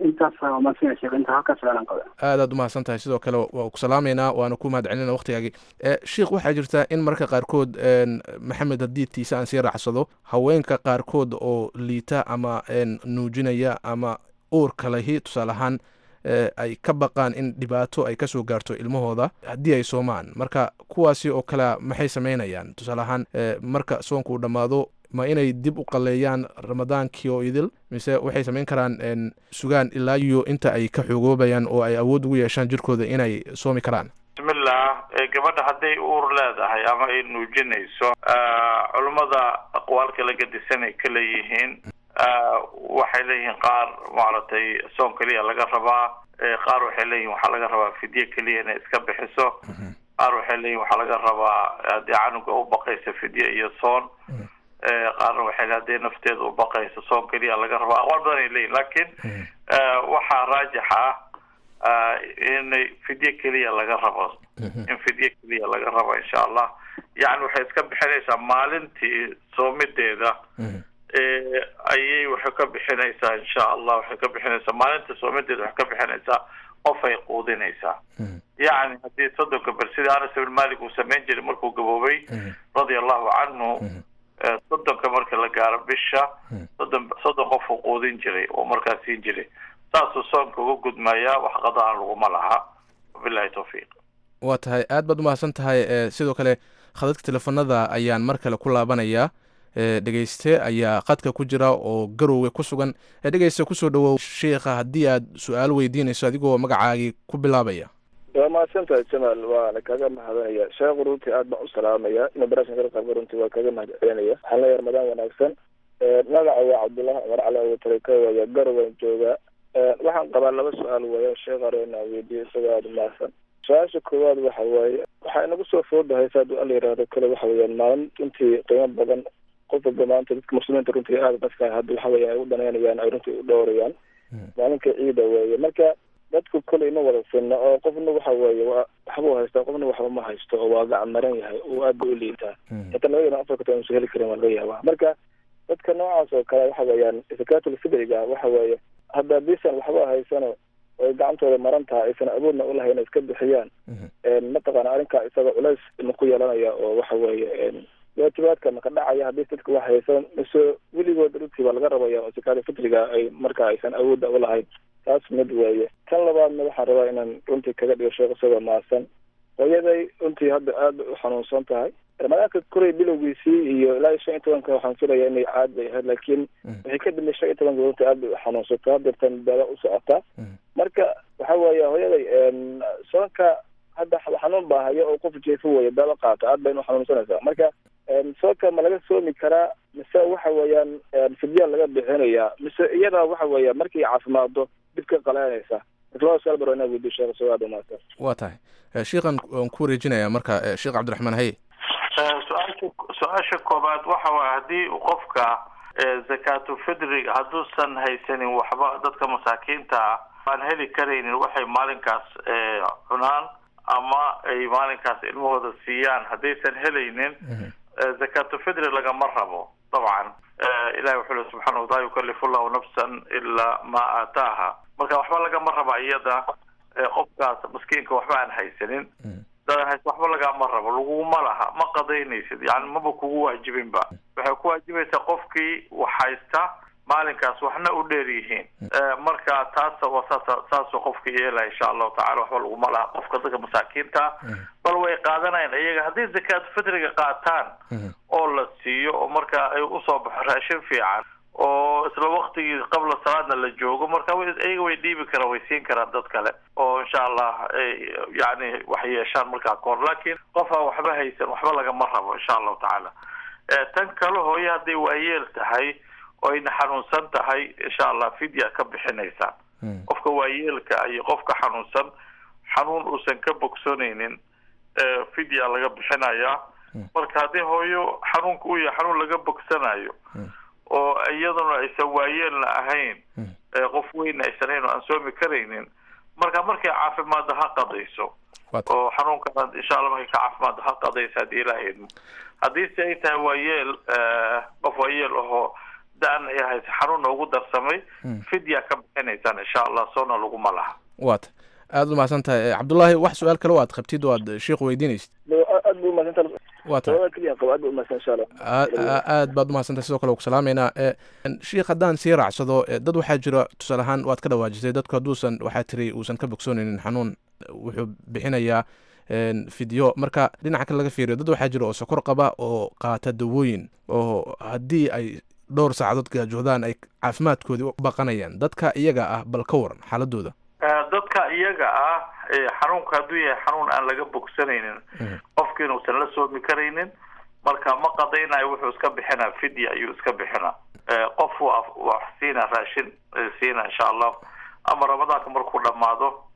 aad aad umahadsan tahay sidoo kale waa ku salaameynaa waana ku mahad celinaa waktigaagii sheikh waxaa jirta in marka qaarkood maxamed haddii tiise aan sii raacsado haweenka qaarkood oo liita ama nuujinaya ama uurka lahi tusaale ahaan ay ka baqaan in dhibaato ay kasoo gaarto ilmahooda haddii ay soomaan marka kuwaasi oo kale maxay sameynayaan tusaale ahaan marka soonka uu dhammaado ma inay dib u qaleeyaan ramadaankii oo idil mise waxay samayn karaan sugaan ilaa iyo inta ay ka xoogoobayaan oo ay awood ugu yeeshaan jirkooda inay soomi karaan bismillah gabadha hadday uur leedahay ama ay nuujinayso culummada aqwaal kala gadisanay ka leeyihiin waxay leeyihiin qaar maaragtay soon keliya laga rabaa qaar waxay leeyihin waxaa laga rabaa fidye keliya inay iska bixiso qaar waxay leeyihin waxaa laga rabaa haddii canuga u baqaysa fidye iyo soon qaarna waxay le hadday nafteeda u baqayso soon keliya laga rabaa aqwaal badan ay leeyihin laakiin waxaa raajix ah inay fidye keliya laga rabo in fidye keliya laga rabo insha allah yacni waxay iska bixinaysaa maalintii soomideeda ayay waxay ka bixinaysaa insha allah waxay ka bixinaysaa maalinta soomideeda waxay ka bixinaysaa qof ay quudinaysaa yacni haddii soddonka ber sida anas ibn malik uu samayn jiray markuu gaboobay radia allahu canhu soddonka marka la gaaro bisha soddon soddon qof uu quudin jiray oo markaas siin jiray saasuu soonka uga gudmayaa wax qadaan laguma laha wabilahi tawfiiq waa tahay aad baad umahadsan tahay sidoo kale khadadka teleefanada ayaan mar kale ku laabanayaa dhegeyste ayaa khadka ku jira oo garowga ku sugan dhegeyste kusoo dhawow sheikha haddii aad su-aal weydiinayso adigoo magacaagii ku bilaabaya waa mahadsantahay jamaal waana kaga mahadinaya sheekhu runtii aad baan u salaamaya inuu barashan kala qaabka runtii waa kaga mahad celinaya waxaan leeyahay ramadaan wanaagsan magaca waa cabdullahi cumar cali abutareka waya garowaan joogaa waxaan qabaa laba su-aal weeya sheekh arena weydiiyo isagoo aada umahadsan su-aasha koowaad waxa waaye waxaa inagu soo foodahay sa haduu alla yihahdo kale waxa weeyaan maalin runtii qiimo badan qof walba maanta dadka muslimiinta runtii aada dadka hadda waxa weya ay u dhanaynayaan ay runtii u dhowrayaan maalinka ciida weeye marka dadku koley ma wada sinna oo qofna waxa weeye waa waxbuu haystaa qofna waxba ma haysto oo waa gacan maran yahay oo aad ba u liitaa xitaa labadana afarka toban usan heli karin waa laga yaabaa marka dadka noocaas oo kale waxa weeyaan zakatul fitriga waxa weeye hadda bisan waxba haysano oy gacantooda maran tahay aysan awoodna ulahayn inay iska bixiyaan mataqaana arrinkaa isaga culays ma ku yeelanaya oo waxa weeye waajibaadka maka dhacaya haddii dadka wax haysan mise weligood runtii baa laga rabaya oo zakatul fitriga ay marka aysan awoodda ulahayn taas mid weeye tan labaadna waxaan rabaa inaan runtii kaga dhigo sheekh isagoo maasan hooyaday runtii hadda aad bay u xanuunsan tahay ramadaanka koray bilowgiisii iyo ilaa iyo shan iyo tobanka waxaan filaya inay caad bay ahayd laakiin waxay ka dambe shan iyo tobanka runtii aad bay u xanuunsataa hadeertan daada u socotaa marka waxa weeye hooyaday soonka hadda xanuun baa haya oo qof jeefo weeye daaba qaata aad bayna u xanuunsanaysaa marka soonka ma laga soomi karaa mise waxa weeyaan fidyaa laga bixinayaa mise iyada waxa weeye markay caafimaado dib ka qalaanaysa waa tahay sheikhan waan ku wareejinayaa marka sheekh cabdiraxmaan haye su-aasha su-aasha koobaad waxa waay haddii qofka zakaatu fidriga hadduusan haysanin waxba dadka masaakiinta ah aan heli karaynin waxay maalinkaas cunaan ama ay maalinkaas ilmahooda siiyaan haddaysan helaynin zakaatu fidri lagama rabo dabcan ilahi wuxuu le subxana wataala yukalifu llahu nafsan ilaa ma aataaha marka waxba lagama raba iyada qofkaas maskiinka waxba aan haysanin dadan hays waxba lagama rabo laguma laha ma qadaynaysid yani maba kugu waajibinba waxay ku waajibaysaa qofkii wax haysta maalinkaas waxna u dheer yihiin marka taas waa saas saasuu qofka yeelaya insha allahu tacala waxba laguma laha qofka dadka masaakiinta bal way qaadanayaan iyaga hadday zakaatu fitriga qaataan oo la siiyo oo marka ay usoo baxo raashin fiican oo isla waktigii qabla salaadna la joogo marka iyaga way dhiibi karaan way siin karaan dad kale oo insha allah yani wax yeeshaan markaa kahor laakiin qofaa waxba haysan waxba lagama rabo insha allahu tacaala tan kale hooye hadday waayeel tahay oo ayna xanuunsan tahay insha allah fidya ka bixinaysaa qofka waayeelka iyo qofka xanuunsan xanuun uusan ka bogsoonaynin fidya laga bixinayaa marka haddii hooyo xanuunka uu yahay xanuun laga bogsanayo oo iyaduna aysan waayeelna ahayn qof weynna aysan ahayn oo aan soomi karaynin marka markay caafimaadda ha qadayso oo xanuunkana insha allah markay ka caafimaadda ha qadayso haddii ilaaha idmo haddii se ay tahay waayeel qof waayeel ahoo da-an ay haysa xanuunna ugu darsamay fidya ka bixinaysaan insha allah soona laguma laha waata aada u mahadsan tahay cabdullaahi wax su-aal kale o aad qabtid oo aad sheikh weydiinaysid aad bu umahadsantaha waa tahay keliya qabo aad bu umahadsan insha allah aad baad umahadsantahay sidoo kale u ku salaameynaa sheikh haddaan sii raacsado dad waxaa jira tusaale ahaan waad ka dhawaajisay dadku hadduusan waxaa tiri uusan ka bogsoonaynin xanuun wuxuu bixinayaa fidyo marka dhinaca kale laga fiiriyo dad waxaa jira oo sokor qaba oo qaata dawooyin oo haddii ay dhowr saacadood gaajoodaan ay caafimaadkoodii u baqanayaan dadka iyaga ah bal ka waran xaaladooda dadka iyaga ah xanuunka hadduu yahay xanuun aan laga bogsanaynin qofki inuusan la soomi karaynin marka ma qadaynayo wuxuu iska bixinaa fidya ayuu iska bixinaa qof wax siina raashin siina insha allah ama ramadaanka markuu dhamaado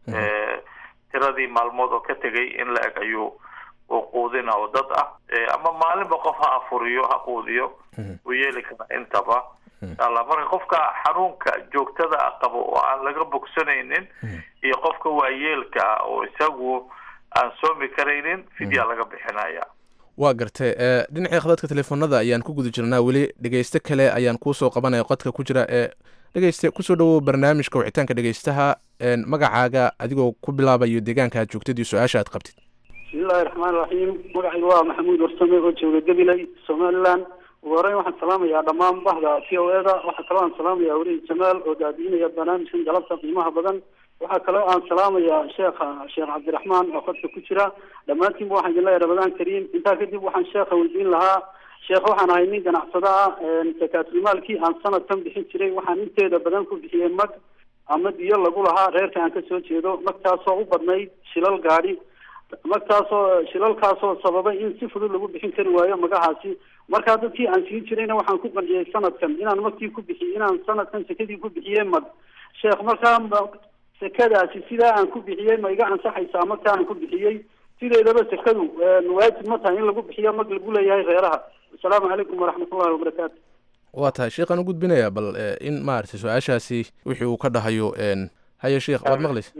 tiradii maalmood oo ka tegay in la eg ayuu uu quudina oo dad ah ama maalinba qof ha afuriyo ha quudiyo uu yeeli kara intaba inshaalla marka qofka xanuunka joogtada ah qabo oo aan laga bogsanaynin iyo qofka waayeelka ah oo isagu aan soomi karaynin fidya laga bixinaya waa gartay dhinacii khadadka telefoonada ayaan ku guda jirnaa weli dhegeyste kale ayaan kuusoo qabanaya qodka ku jira ee dhegeyste kusoo dhawow barnaamijka wicitaanka dhegeystaha magacaaga adigoo ku bilaabayo deegaanka aad joogtid iyo su-aasha aad qabtid bismillahi raxmaan raxiim magacayga waa maxamuud warsame oo jooga gabiley somaliland ugu horeyn waxaan salaamayaa dhammaan bahda t o eda waxaa kaloo aan salaamayaa welihi jamaal oo daadiinaya barnaamijkan galabta qiimaha badan waxaa kaloo aan salaamayaa sheekha sheekh cabdiraxmaan oo qodka ku jira dhammaantiinba waxaan idin leeyahay ramadaan kariim intaa kadib waxaan sheekha weydiin lahaa sheekh waxaan ahay nin ganacsada ah sakaatulmaalkii aan sanadkan bixin jiray waxaan inteeda badan ku bixiyey mag ama diyo lagu lahaa reerka aan kasoo jeedo magtaasoo u badnayd shilal gaadhi magtaasoo shilalkaasoo sababay in si fudud lagu bixin kari waayo magahaasi markaa dadkii aan siin jirayna waxaan ku qanciyey sanadkan inaan magtii ku bixiy inaan sanadkan sekadii ku bixiyey mag sheekh markaa sekadaasi sidaa aan ku bixiyey ma iga ansaxaysaa magta aan ku bixiyey sideedaba sekadu waajib ma tahay in lagu bixiyo mag lagu leeyahay reeraha asalaamu calaykum waraxmatullahi wabarakaatu waa tahay sheekhaan u gudbinayaa bal in maaragtay su-aashaasi wixii uu ka dhahayo haye sheekh waad maqlaysa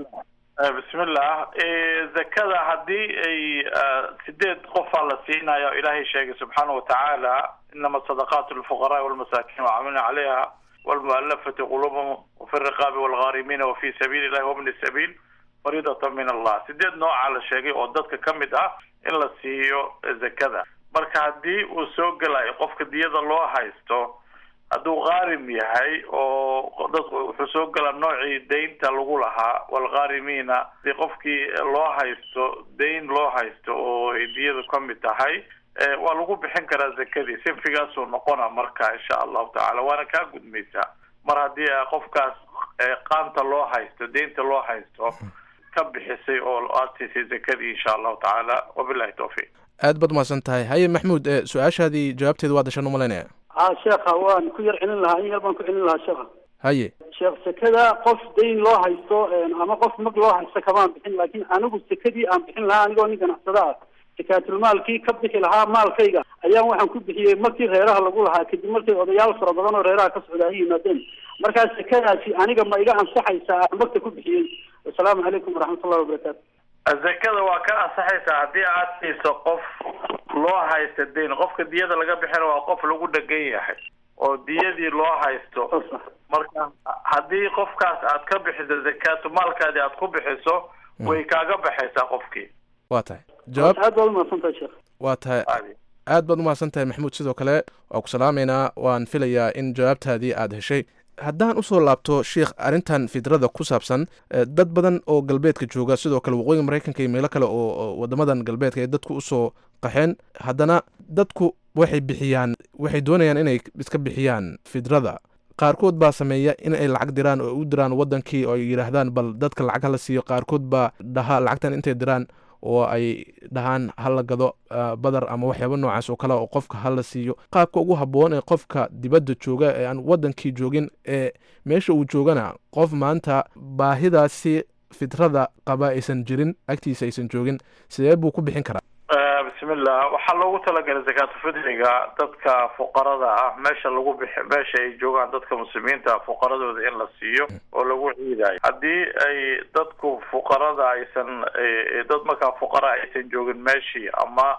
bismillah zakada haddii ay sideed qofaa la siinayo ilaahay sheegay subxaana watacaala inama sadaqaat lfuqaraai walmasaakin wacamilna calayha walmualafati quluubahum wafi riqaabi walghaarimiina wafi sabiili illahi wabni sabiil fariidatan min allah sideed noocaa la sheegay oo dadka ka mid ah in la siiyo zakada marka haddii uu soo gelayo qofka diyada loo haysto hadduu qaarim yahay oo dadku wuxuu soo gelaa noocii daynta lagu lahaa walghaarimiina hadii qofkii loo haysto dayn loo haysto oo ay diyadu ka mid tahay waa lagu bixin karaa zakadii sinfigaasuu noqona marka insha allahu tacala waana kaa gudmaysaa mar haddii qofkaas qaanta loo haysto daynta loo haysto ka bixisay oo aad siisay zakadii insha allahu tacaala wabilahi tawfiiq aad baad umahadsan tahay haye maxmuud su-aashaadii jawaabteeda waa dashan umalaynaya ha sheekha waan ku yar celin lahaa in yar baan ku celin lahaa sheekha haye sheekh sekada qof dayn loo haysto ama qof mag loo haysto kamaan bixin laakiin anigu sekadii aan bixin lahaa anigoo nin ganacsada ah sakaatulmaalkii ka bixi lahaa maalkayga ayaan waxaan ku bixiyey markii reeraha lagu lahaa kadib markay odayaal fara badan oo reeraha ka socda ay yimaadeen markaa sekadaasi aniga ma iga ansaxaysaa aan magta ku bixiyey wasalaamu calaykum waraxmatullahi wabarakaatu zakada waa ka ansaxaysaa haddii aad siiso qof loo haysta dayn qofka diyada laga bixina waa qof lagu dhegan yahay oo diyadii loo haysto marka haddii qofkaas aad ka bixiso zakaatu maalkaadii aad ku bixiso way kaaga baxaysaa qofkii waa tahay jawaab aad baad umahadsantahay sheekh waa tahay aad baad umahadsan tahay maxamuud sidoo kale waa ku salaamaynaa waan filayaa in jawaabtaadii aada heshay haddaan usoo laabto sheikh arrintan fidrada ku saabsan dad badan oo galbeedka jooga sidoo kale waqooyiga maraykanka iyo meelo kale oo wadamadan galbeedka ay dadku usoo qaxeen haddana dadku waxay bixiyaan waxay doonayaan inay iska bixiyaan fidrada qaarkood baa sameeya in ay lacag diraan oo u diraan wadankii oo ay yidhaahdaan bal dadka lacag hala siiyo qaarkood baa dhaha lacagtan intay diraan oo ay dhahaan hala gado badar ama waxyaaba noocaas oo kale oo qofka hala siiyo qaabka ugu habboon ee qofka dibadda jooga ee aan wadankii joogin ee meesha uu joogana qof maanta baahidaasi fitrada qaba aysan jirin agtiisa aysan joogin sidee buu ku bixin karaa bismillah waxaa loogu talagalay zakaatu fidriga dadka fuqarada ah meesha lagu bixi meesha ay joogaan dadka muslimiinta fuqaradooda in la siiyo oo lagu ciidayo haddii ay dadku fuqarada aysan dad markaa fuqara aysan joogin meeshii ama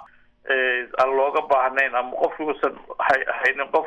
aan looga baahnayn ama qofki uusan haynin qof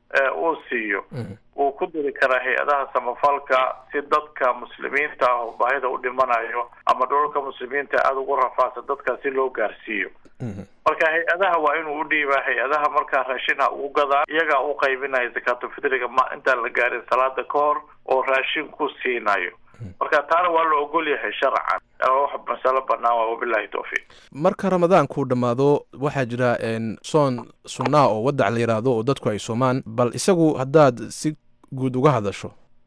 uu siiyo wuu ku diri karaa hay-adaha samafalka si dadka muslimiinta ah oo baahida u dhimanayo ama dholalka muslimiinta aada ugu rafaasa dadka si loo gaarsiiyo marka hay-adaha waa inuu u dhiibaa hay-adaha markaa raashinha ugu gadaa iyagaa u qaybinaya zakaatulfitriga ma intaan la gaarin salaada ka hor oo raashin ku siinayo marka taana waa la ogol yahay sharcan wax masalo banaan waa wabilahi tawfiiq marka ramadaankuu dhammaado waxaa jira soon sunnaa oo wadac la yidhaahdo oo dadku ay soomaan bal isagu haddaad si guud uga hadasho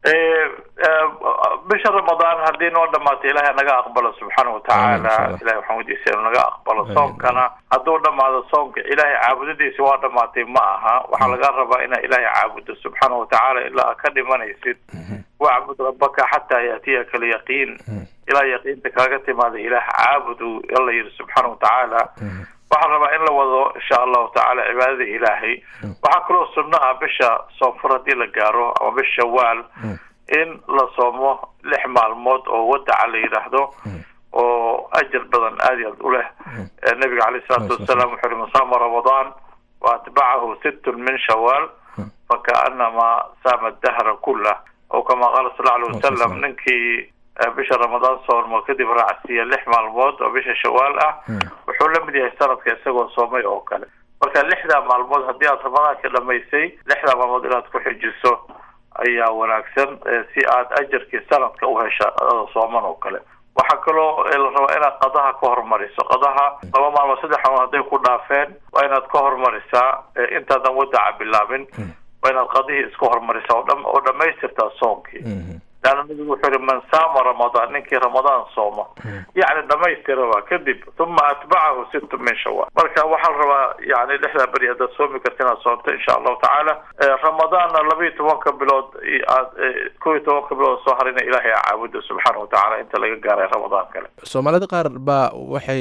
bisha ramadaan haddii noo dhamaatay ilaahay naga aqbalo subxaana watacaala ilahay waxaan weydiisay inuu naga aqbalo soomkana hadduu dhamaado soomka ilaahay caabudadiisa waa dhamaatay ma aha waxaa laga rabaa inaa ilaahay caabudo subxaana watacaala ilaa ka dhimanaysid wacbud rabbaka xataa yaatiyaka alyaqiin ilaa yaqiinta kaaga timaada ilaah caabudu alla yidhi subxaana watacaala waxaan rabaa in la wado insha allahu tacaala cibaadada ilaahay waxaa kaloo sunno ah bisha soonfur haddii la gaaro ama bisha shawaal in la soomo lix maalmood oo wadaca la yidhaahdo oo ajar badan aad iyo aad u leh nabiga caleyh isalaatu wasalaam wuxuu yihi man saama ramadaan wa atbacahu sittun min shawaal fakaanama saama dahra kullah oo kama qaala sal alay wasalam ninkii bisha ramadaan soormo kadib raacsiiya lix maalmood oo bisha shawaal ah wuxuu la mid yahay sanadka isagoo soomay oo kale marka lixdaa maalmood haddii aad ramadaanka dhamaysay lixdaa maalmood inaad ku xijiso ayaa wanaagsan si aad ajarkii sanadka u hesha adada sooman oo kale waxaa kaloo la rabaa inaad qadaha ka hormariso qadaha laba maalmood saddex maalmood hadday ku dhaafeen waa inaad ka hormarisaa intaadan wadaca bilaabin waa inaad qadihii iska hormarisaa oo dhamaystirtaa soonkii leanna nabigu wuxuu yihi man saama ramadaan ninkii ramadaan sooma yacni dhamaystiraba kadib uma atbacahu sittu min shawaal marka waxaa la rabaa yani lixdaa beri haddaad soomi karta inaad soomto insha allahu tacaala ramadaanna labayo tobanka bilood aad kow iyo tobanka bilood soo harina ilaahay a caabudo subxaana watacaala inta laga gaaray ramadaan kale soomaalida qaar baa waxay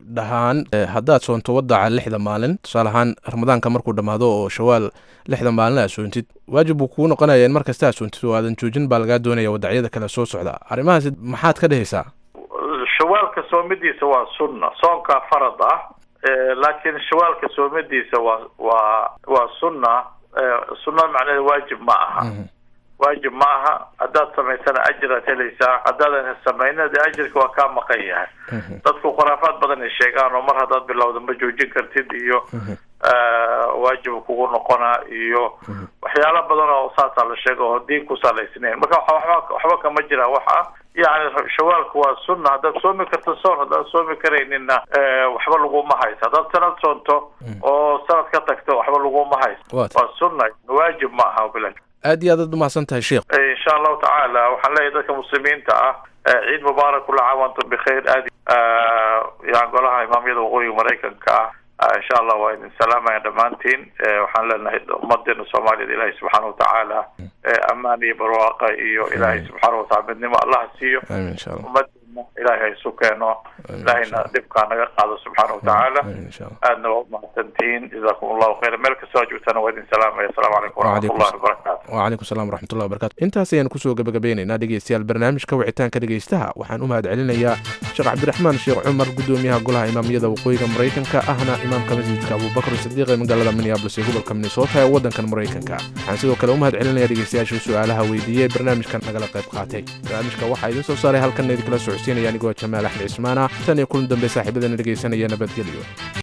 dhahaan haddaad soonto wadaca lixda maalin tusaale ahaan ramadaanka markuu dhammaado oo shawaal lixda maalin aad soontid waajib buu kuu noqonaya in mar kasta aad soontid oo aadan joojin baa lagaa doonaya wadacyada kale soo socda arrimahaasi maxaad ka dhehaysaa shawaalka soomidiisa waa sunna soonkaa farad ah laakiin shawaalka soomidiisa waa waa waa sunna sunna macnaheeda waajib ma aha waajib ma aha haddaad samaysana ajiraad helaysaa haddaadan samayna de ajirka waa kaa maqan yahay dadku khuraafaad badan ay sheegaan oo mar haddaad bilowda ma joojin kartid iyo waajib kugu noqonaa iyo waxyaala badan oo saasaa la sheega oo diin ku salaysnayn marka waxba waxba kama jiraan waxa yani shawaalku waa sunna haddaad soomi karto soon haddaad soomi karaynina waxba laguma hayso haddaad sanad soonto oo sanad ka tagto waxba laguma hayso waa sunna waajib ma aha bilan aad iyo aad aad umahadsan tahay sheekh insha allahu tacaala waxaan leeyahay dadka muslimiinta ah ciid mubaarak kula caam antum bikhayr aad yani golaha imaamyada waqooyiga maraykanka ah insha allah waa idin salaamaya dhammaantiin waxaan leenahay ummadeena soomaaliyad ilaahay subxaana watacaala ammaan iyo barwaaqa iyo ilaahay subxaana watacala midnimo allaha siiyo ummadeena ilaahay isu keeno ilaahayna dhibkaa naga qaado subxaana watacaala aadna waa umahadsantihiin jazakum allahu khayra meel kastoo aad joogtana waa idin salaamaya asalaamu calaykum waraxmatullahi wabarakatu wacalaykum salam waraxmatullahi wabarakatu intaas ayaan kusoo gabagabeynaynaa dhegeystayaal barnaamijka wicitaanka dhegeystaha waxaan u mahad celinayaa sheekh cabdiraxmaan sheekh cumar gudoomiyaha golaha imaamiyada waqooyiga maraykanka ahna imaamka masjidka abubakar sadiiq ee magaalada minneabolis ee gobolka minnesota ee waddankan maraykanka waxaan sidoo kale u mahad celinaya dhegeystayaasha su-aalaha weydiiyey barnaamijkan nagala qayb qaatay barnaamijka waxaa idiin soo saaray halkan idinkala socodsiinaya anigoo jamaal axmed cismaana tan iyo kulan dambe saaxiibadana dhegeysanaya nabadgelyo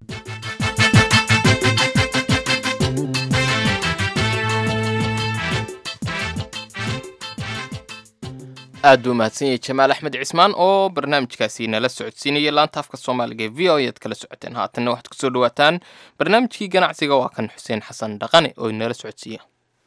aad buu mahadsan yahay jamaal axmed cismaan oo barnaamijkaasi nala socodsiinayay laanta afka soomaaliga ee v o ead kala socoteen haatanna waxaad kusoo dhawaataan barnaamijkii ganacsiga waa kan xuseen xasan dhaqane oo inala socodsiiya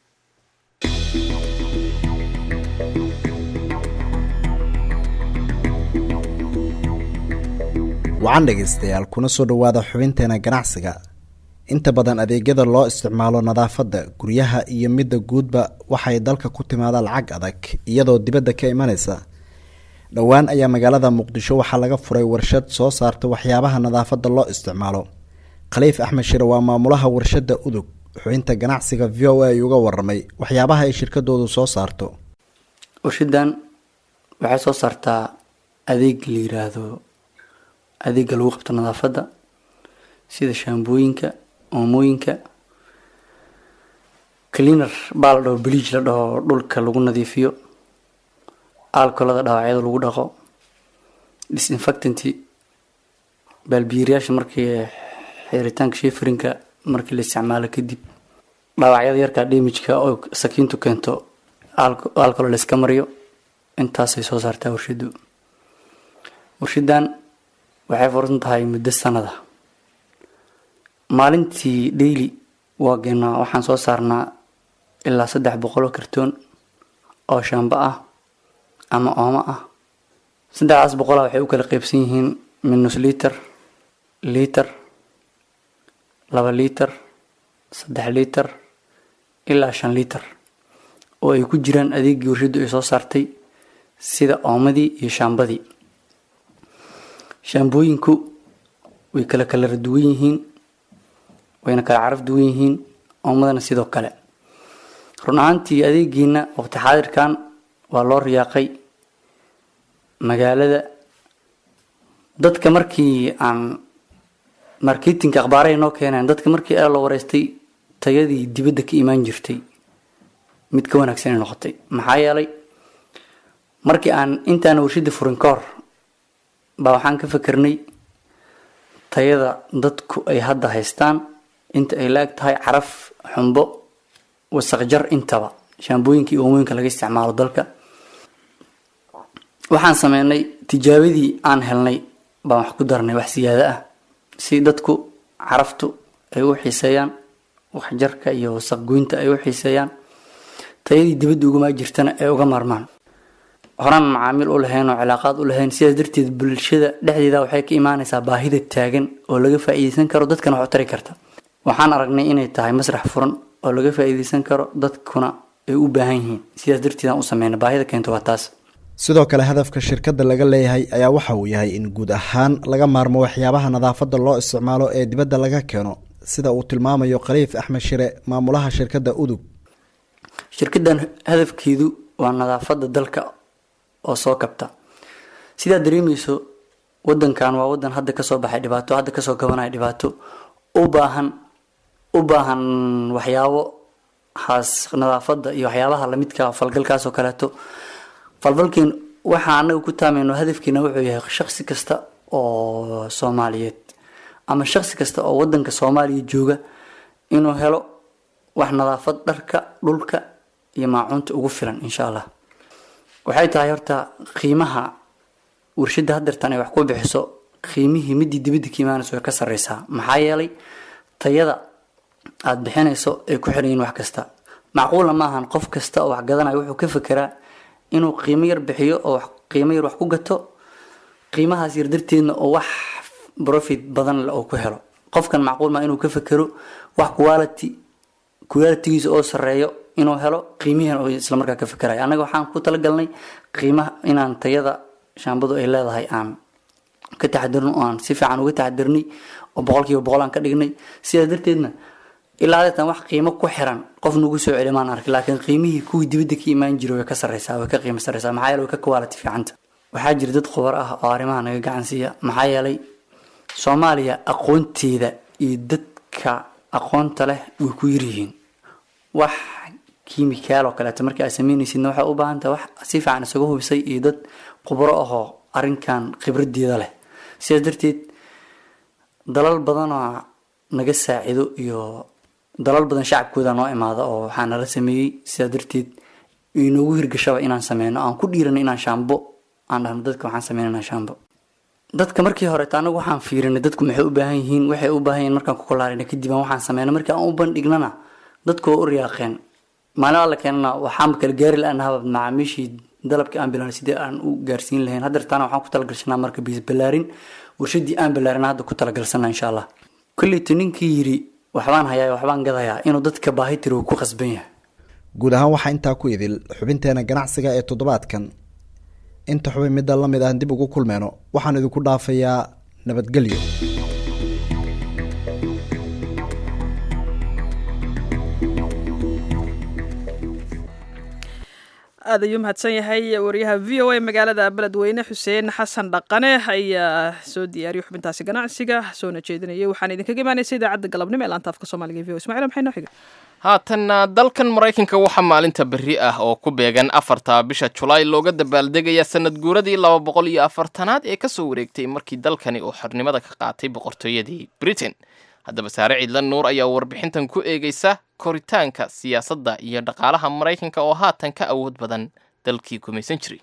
wacan dhegaystayaal kuna soo dhowaada xubinteena ganacsiga inta badan adeegyada loo isticmaalo nadaafadda guryaha iyo midda guudba waxay dalka ku timaada lacag adag iyadoo dibadda ka imanaysa dhowaan ayaa magaalada muqdisho waxaa laga furay warshad soo saarta waxyaabaha nadaafadda loo isticmaalo khaliif axmed shire waa maamulaha warshadda udug xubinta ganacsiga v o a uga waramay waxyaabaha ay shirkadoodu soo saarto warshadan waxay soo saartaa adeeg la yiraahdo adeega lagu qabto nadaafadda sida shaambooyinka oomooyinka cleaner baa la dhaho bleach la dhaho dhulka lagu nadiifiyo alcolada dhaawacyada lagu dhaqo disinfectanti baalbiiriyaasha markii xiritaanka sheefrinka markii la isticmaalo kadib dhaawacyada yarkaa damageka oo sakiintu keento alcolo la iska mariyo intaasay soo saartaa warshadu warshadan waxay fursan tahay muddo sanada maalintii daily waa geenaa waxaan soo saarnaa ilaa saddex boqol oo kartoon oo shaambo ah ama oomo ah saddexdaas boqola waxay u kala qeybsan yihiin minus liter liter laba liter saddex liter ilaa shan liter oo ay ku jiraan adeegii warshadu ay soo saartay sida oomadii iyo shaambadii shaambooyinku way kala kala duwan yihiin wayna kala caraf duwan yihiin oomadana sidoo kale run ahaantii adeegiina waqti xaadirkan waa loo riyaaqay magaalada dadka markii aan marketinga akhbaarahay noo keeneen dadka markii ee la wareystay tayadii dibadda ka imaan jirtay mid ka wanaagsanay noqotay maxaa yeelay markii aan intaan warshada furin ka hor baa waxaan ka fikirnay tayada dadku ay hadda haystaan inta ay la-eg tahay caraf xumbo wasaqjar intaba shaambooyinka iyo oomooyinka laga isticmaalo dalka waxaan sameynay tijaabadii aan helnay baan wax ku darnay wax siyaado ah si dadku caraftu ay u xiiseeyaan waxjarka iyo wasaqgoynta ay u xiiseeyaan tayadii dibadda ugamaa jirtana ay uga maarmaan horaan macaamiil u lahayn oo cilaaqaad u lahayn sidaas darteed bulshada dhexdeeda waxay ka imaanaysaa baahida taagan oo laga faa-iideysan karo dadkana wax u tari karta waxaan aragnay inay tahay masrax furan oo laga faa-iideysan karo dadkuna ay u baahan yihiin sidaas darteed aan u sameynay baahida keento waa taas sidoo kale hadafka shirkadda laga leeyahay ayaa waxa uu yahay in guud ahaan laga maarmo waxyaabaha nadaafadda loo isticmaalo ee dibadda laga keeno sida uu tilmaamayo khaliif axmed shire maamulaha shirkadda udug shirkaddan hadafkeedu waa nadaafadda dalka oo soo kabta sidaa dareemeyso wadankan waa wadan hadda kasoo baxay dhibaato hadda kasoo gabanaya dhibaato u baahan u baahan waxyaabo haas nadaafadda iyo waxyaabaha lamidka falgalkaas oo kaleeto falfalkeen waxaa anaga ku taamayno hadafkeena wuxuu yahay shaksi kasta oo soomaaliyeed ama shaksi kasta oo wadanka soomaaliya jooga inuu helo wax nadaafad dharka dhulka iyo maacuunta ugu filan insha allah waxay tahay horta qiimaha warshada hadeertan ay wax ku bixiso qiimihii midii dibadda ka imaanayso way ka sareysaa maxaa yeelay tayada aada bixinayso ay ku xiran yihiin wax kasta macquulna maahan qof kasta oo wax gadanayo wuxuu ka fekeraa inuu qiimo yar bixiyo oo qiimo yar wax ku gato qiimahaas yar darteedna oo wax profit badan le oo ku helo qofkan macquul maa inuu ka fekero wax quality qualitygiisa oo sareeyo inuu helo qiimihiina oo islamarkaa ka fekerayo annaga waxaan ku talagalnay qiimaha inaan tayada shaambadu ay leedahay aan ka taxadirno oo aan si fiican uga taxadirnay oo boqolkiiba boqol aan ka dhignay sidaa darteedna ilaa adeetan wax qiimo ku xiran qof nagu soo celi maan arki laakiin qiimihii kuwii dibadda ka imaan jiray way ka sareysaa way ka qiimo sareysaa maxaa yeelay way ka quality fiicanta waxaa jira dad khubar ah oo arrimaha naga gacan siiya maxaa yeelay soomaaliya aqoonteeda iyo dadka aqoonta leh way ku yaryihiin wax kiimikaal oo kaleeto markii aad sameynaysidna waxay u baahan tahay wax si fiican isaga hubisay iyo dad khubro ahoo arrinkan khibradeeda leh sidaas darteed dalal badanoo naga saacido iyo dalal badan shacabkooda noo imaada oo waxaa nala sameeyey sidaa darteed inoogu hirgashaba inaan sameyno aan ku dhiirano inaan shaambo aan dhahno dadka waxaan sameynana shaambo dadka markii horeeta anagu waxaan fiirinay dadku maxay u baahan yihiin waxay u baahan yihiin markaan ku kolaarina kadib aan waxaan sameyna markii aan u bandhignana dadku waa u riyaaqeen maalin alla keenana waxaanba kala gaari la-aanahaba macaamiishii dalabkii aan bilaanay sidii aan u gaarsiin lahayn haddeertaana waxaan ku talagalsanaa marka biis balaarin warshadii aan balaarin hadda ku talagalsanaa insha allah kolleyta ninkii yiri waxbaan hayaa waxbaan gadayaa inuu dadka baahi tiro ku qasban yahay guud ahaan waxaa intaa ku idil xubinteena ganacsiga ee toddobaadkan inta xubin midda la mid ah dib ugu kulmeyno waxaan idinku dhaafayaa nabadgelyo aad ayuu mahadsan yahay wariyaha v o a magaalada beledweyne xuseen xasan dhaqane ayaa soo diyaariyay xubintaasi ganacsiga soona jeedinayay waxaan idinkaga imaanaysa idaacadda galabnimo ee laanta afka soomaaliga e v o ismacil maxay noo xiga haatanna dalkan maraykanka waxaa maalinta berri ah oo ku beegan afarta bisha julaay looga dabaaldegaya sanad guuradii laba boqol iyo afartanaad ee kasoo wareegtay markii dalkani uu xornimada ka qaatay boqortooyadii britain haddaba saare ciidlan nuur ayaa warbixintan ku eegaysa koritaanka siyaasadda iyo dhaqaalaha maraykanka oo haatan ka awood badan dalkii gumaysan jiray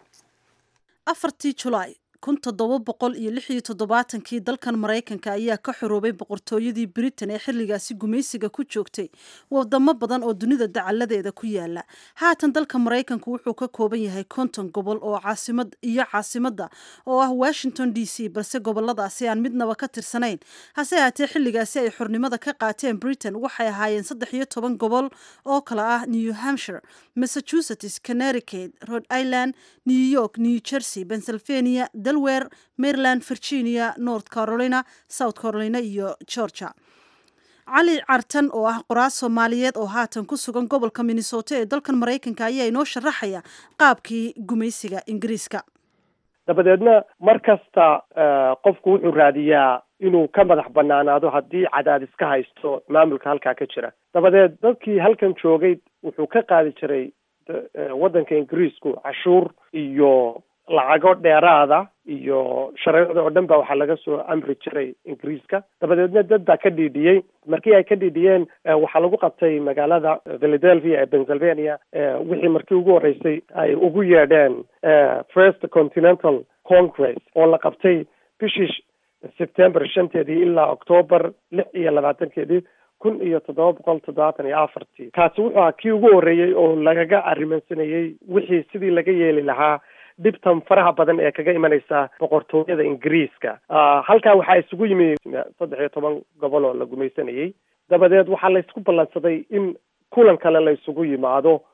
afartii julaay kun toddoba boqol iyo lix iyo toddobaatankii dalkan maraykanka ayaa ka xoroobay boqortooyadii britain ee xilligaasi gumaysiga ku joogtay wadamo badan oo dunida dacaladeeda ku yaala haatan dalka maraykanku wuxuu ka kooban yahay konton gobol oo caasimad iyo caasimadda oo ah washington d c balse goboladaasi aan midnaba ka tirsanayn hase haatee xilligaasi ay xornimada ka qaateen britain waxay ahaayeen saddex iyo toban gobol oo kale ah new hampshire massachusetts connecticut rhode island new york new jersey pennsylvania delware maryland virginia north carolina south carolina iyo georgia cali cartan oo ah qoraas soomaaliyeed oo haatan ku sugan gobolka minnesota ee dalkan maraykanka ayaa inoo sharaxaya qaabkii gumaysiga ingiriiska dabadeedna mar kasta qofku wuxuu raadiyaa inuu ka madax banaanaado haddii cadaadis ka haysto maamulka halkaa ka jira dabadeed dadkii halkan joogay wuxuu ka qaadi jiray waddanka ingiriisku cashuur iyo lacago dheeraada iyo shareecda oo dhan ba waxaa laga soo amri jiray ingiriiska dabadeedna dad baa ka dhiidhiyey markii ay ka dhiidhiyeen waxaa lagu qabtay magaalada philadelphia ee pennsylvania wixii markii ugu horreysay ay ugu yeedheen first continental congress oo la qabtay bishii september shanteedii ilaa octoober lix iyo labaatankeedii kun iyo toddoba boqol toddobaatan iyo afartii kaasi wuxuu ahaa kii ugu horreeyey oo lagaga arrimansanayey wixii sidii laga yeeli lahaa dhibtan faraha badan ee kaga imanaysa boqortooyada ingiriiska halkaa waxaa isugu yimi saddex iyo toban gobol oo la gumaysanayey dabadeed waxaa laysku ballansaday in kulan kale la isugu yimaado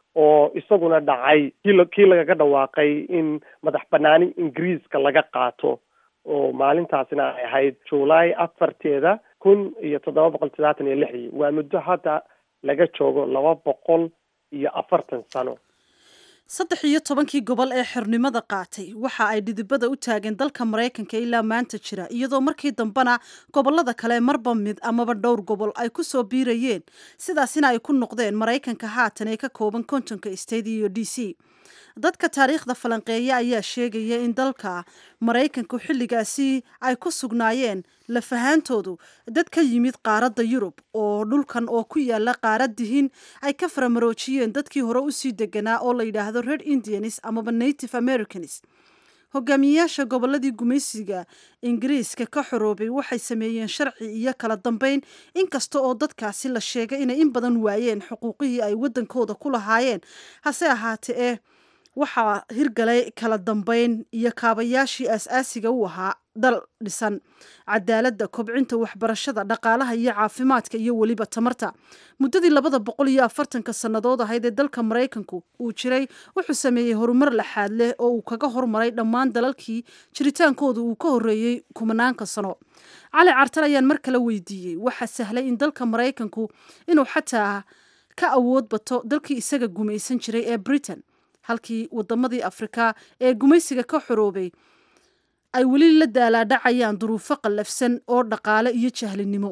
oo isaguna dhacay kii la- kii lagaga dhawaaqay in madax banaani ingiriiska laga qaato oo maalintaasina ay ahayd july afarteeda kun iyo toddoba boqol toddobaatan iyo lixdii waa muddo hadda laga joogo laba boqol iyo afartan sano saddex iyo tobankii gobol ee xornimada qaatay waxa ay dhidibada u taageen dalka maraykanka ilaa maanta jira iyadoo markii dambena gobolada kale marba mid amaba dhowr gobol ay ku soo biirayeen sidaasina ay ku noqdeen maraykanka haatan ee ka kooban kontonka state iyo d c dadka taariikhda falanqeeya ayaa sheegaya in dalka maraykanku xilligaasi ay ku sugnaayeen lafahaantoodu dad ka yimid qaaradda yurub oo dhulkan oo ku yaala qaaradihin ay ka faramaroojiyeen dadkii hore usii deganaa oo la yidhaahdo red indians amaba native americans hogaamiyeyaasha goboladii gumaysiga ingiriiska ka xoroobay waxay sameeyeen sharci iyo kala dambeyn inkasta oo dadkaasi la sheegay inay in badan waayeen xuquuqihii ay wadankooda ku lahaayeen hase ahaatee eh waxaa hirgalay kala dambeyn iyo kaabayaashii aas-aasiga u ahaa dal dhisan cadaaladda kobcinta waxbarashada dhaqaalaha iyo caafimaadka iyo weliba tamarta muddadii labada boqol iyo afartanka sannadood ahayd ee dalka maraykanku uu jiray wuxuu sameeyey horumar laxaad leh oo uu kaga hormaray dhammaan dalalkii jiritaankooda uu ka horreeyey kumanaanka sano cali cartan ayaan mar kale weydiiyey waxaa sahlay in dalka maraykanku inuu xataa ka awood bato dalkii isaga gumaysan jiray ee britain halkii wadamadii afrika ee gumaysiga ka xoroobay ay weli la daalaadhacayaan duruufo qallafsan oo dhaqaale iyo jahlinimo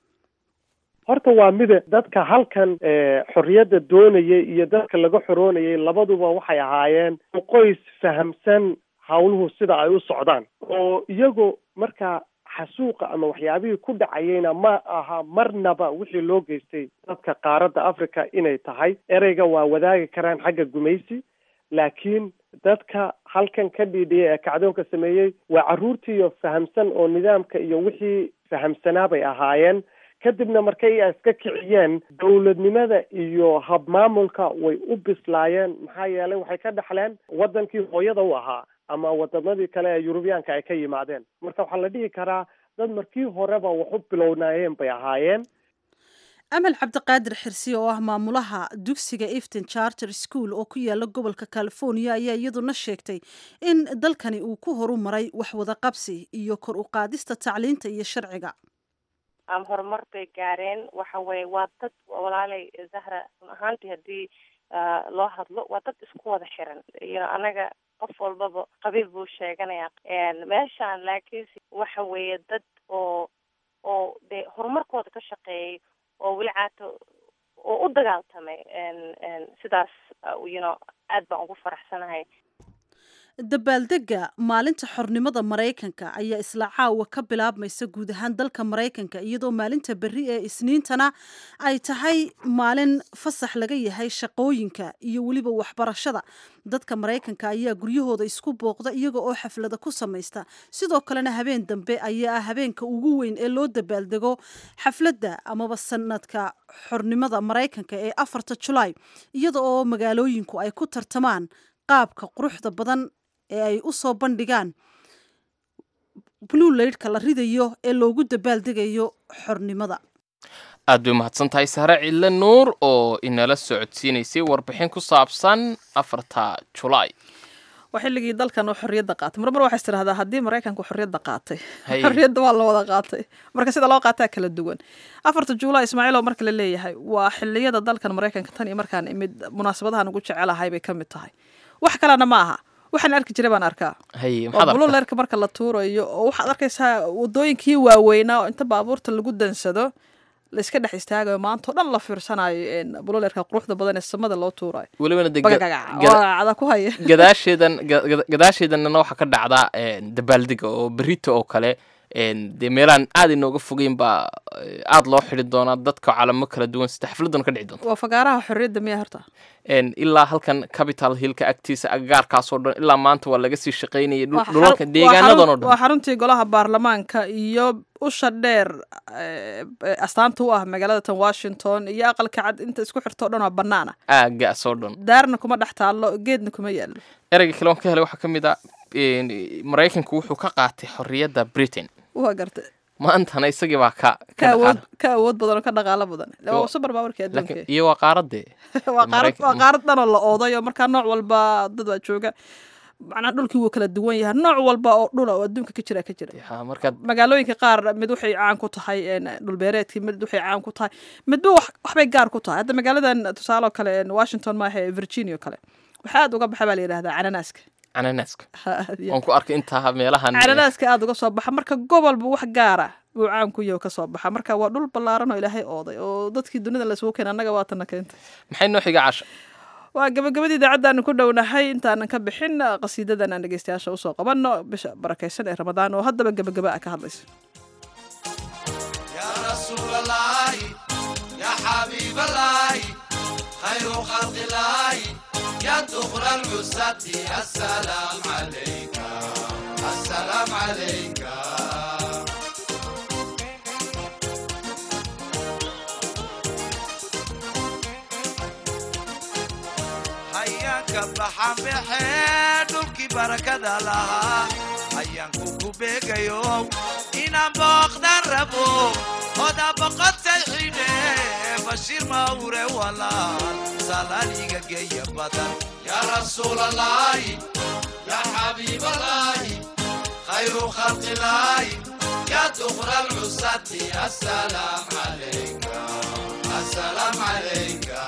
horta waa mida dadka halkan eh, xorriyadda doonayay iyo dadka laga xoroonayay labaduba waxay ahaayeen qoys fahamsan hawluhu sida ay u socdaan oo iyagoo markaa xasuuqa ama waxyaabihii ku dhacayeyna ma aha marnaba wixii loo geystay dadka qaaradda africa inay tahay ereyga waa wadaagi karaan xagga gumaysi laakiin dadka halkan ka dhiidhiyay ee kacdoonka sameeyey waa carruurtiiyo fahamsan oo nidaamka iyo wixii fahamsanaa bay ahaayeen kadibna markay ay iska kiciyeen dowladnimada iyo habmaamulka way u bislaayeen maxaa yeelay waxay ka dhexleen wadankii hooyada u ahaa ama wadamadii kale ee yurubiyaanka ay ka yimaadeen marka waxaa la dhihi karaa dad markii horeba wax u bilownaayeen bay ahaayeen amal cabdiqaadir xirsi oo ah maamulaha dugsiga efton charter school oo ku yaala gobolka california ayaa iyaduna sheegtay in dalkani uu ku horu maray wax wada qabsi iyo kor u qaadista tacliinta iyo sharciga ama horumar bay gaareen waxa weye waa dad walaalay zahra run ahaantii haddii ah, loo hadlo waa dad isku wada xiran you know anaga qof walbaba qabiil buu sheeganaya meeshaan laakiinse waxa weeye dad oo oo dee horumarkooda ka shaqeeyay oo weli caato oo u dagaaltamay sidaas uh, you know aad baan ugu faraxsanahay dabaaldega maalinta xornimada maraykanka ayaa isla caawa ka bilaabmaysa guud ahaan dalka maraykanka iyadoo maalinta berri ee isniintana ay tahay maalin fasax laga yahay shaqooyinka iyo weliba waxbarashada dadka maraykanka ayaa guryahooda isku booqda iyaga oo xaflada ku samaysta sidoo kalena habeen dambe ayaa ah habeenka ugu weyn ee loo dabaaldego xafladda amaba sanadka xornimada maraykanka ee afarta julaay iyada oo magaalooyinku ay ku tartamaan qaabka quruxda badan ee ay u soo bandhigaan blue laydhka la ridayo ee loogu dabaaldegayo xornimada aad bay umahadsan tahay sare cidle nuur oo inala socodsiinaysay warbixin ku saabsan afarta julaay waa xilligii dalkan uu xorriyadda qaatay marmar waxay tidhahdaa haddii maraykanku xorriyadda qaatay Haye. xorriyadda waa la wada qaatay marka sida loo qaataa kala duwan afarta juulaay ismaaciil oo marka la leeyahay waa xilliyada dalkan maraykanka tan iyo markaan imid munaasabadahan ugu jecelahay bay ka mid tahay wax kalena ma aha waxaan arki jiray baan arkaa haye waa maxaad arkaa bululeerka marka la tuurayo oo waxaad arkaysaa wadooyinkii waaweynaa oo inta baabuurta lagu dansado la iska dhex istaagayo maanta oo dhan la fiirsanayo een, bululeerka quruxda badan ee samada loo tuurayo welibana de bagagaga gada- waa ku haya gadaasheedan ga- ga- gadaasheedanna waxaa ka dhacda een, dabaaldega oo berito oo kale een, dee meelaan aad inooga fogeyn baa eh, aad loo xidi doonaa dadka calamo kala duwan sida xafladuna ka dhici doonta waa fagaaraha xorriyadda miya horta Een, ilaa halkan capital hillka agtiisa agagaarkaasoo dhan ilaa maanta waa laga sii shaqaynayay dhul- Waa dhulalka xarun- deegaanadan oo waa xarun- waa dhan xaruntii golaha baarlamaanka iyo usha dheer eh, eh, astaanta u ah magaalada tan washington iyo aqalka cad inta isku xirto o dhan waa banaana aagaasoo dhan daarna kuma dhex taallo geedna kuma yaallo ereyga kale oon ka helay waxaa ka mid ah een, maraykanku wuxuu ka qaatay xorriyadda britain waa garta maantana isagii baa ka ka awood ka awood badan oo ka dhaqaalo badan Iyo- waa super powerkii adduunka laakiin iyo waa qaaradee waa qaarad Maraykan- waa qaarad dhan oo la ooday oo markaa nooc walba dad baa jooga macnaha dhulkii wuu kala duwan yahay nooc walba oo dhula oo adduunka ka jira ka jira Ha, marka magaalooyinka qaar mid waxay caan ku tahay een, dhulbeereedkii mid waxay caan ku tahay midba wax- waxbay gaar ku tahay hadda magaaladan tusaale oo kale een, washington maaha ee virginia oo kale waxaa aad uga baxa baa la yidhahdaa cananaaska cananaaska Ha, aad iyo waan ku arkay intaa meelahan cananaaska aad uga soo baxa marka gobolba wax gaara buu caan ku yahay oo ka soo baxa marka waa dhul ballaaran oo ilaahay ooday oo dadkii dunida laysugu keenay annaga waatana keentay maxay noo xiga casha waa gabagabadii idaacaddaanu ku dhownahay intaanan ka bixin qasiidadan aan dhegeystayaasha usoo qabanno bisha barakaysan ee ramadaan oo haddaba gabagaba a ka hadlaysa يا رسول الله يا حبيب الله خير خلق الله يا دخل العزة السلام عليك السلام عليك hayaanka baxan baxee dhulkii barakada lahaa hayaanku ku beegayo inaan booqdan rabo oda boqotay xidhe bashiir mawre walaal salaaliga geeya badan yaa rasuul allahi yaa xabiib allahi khayru khalqi illaahi yaa dukra alcusati assalaam calayka assalaam calayka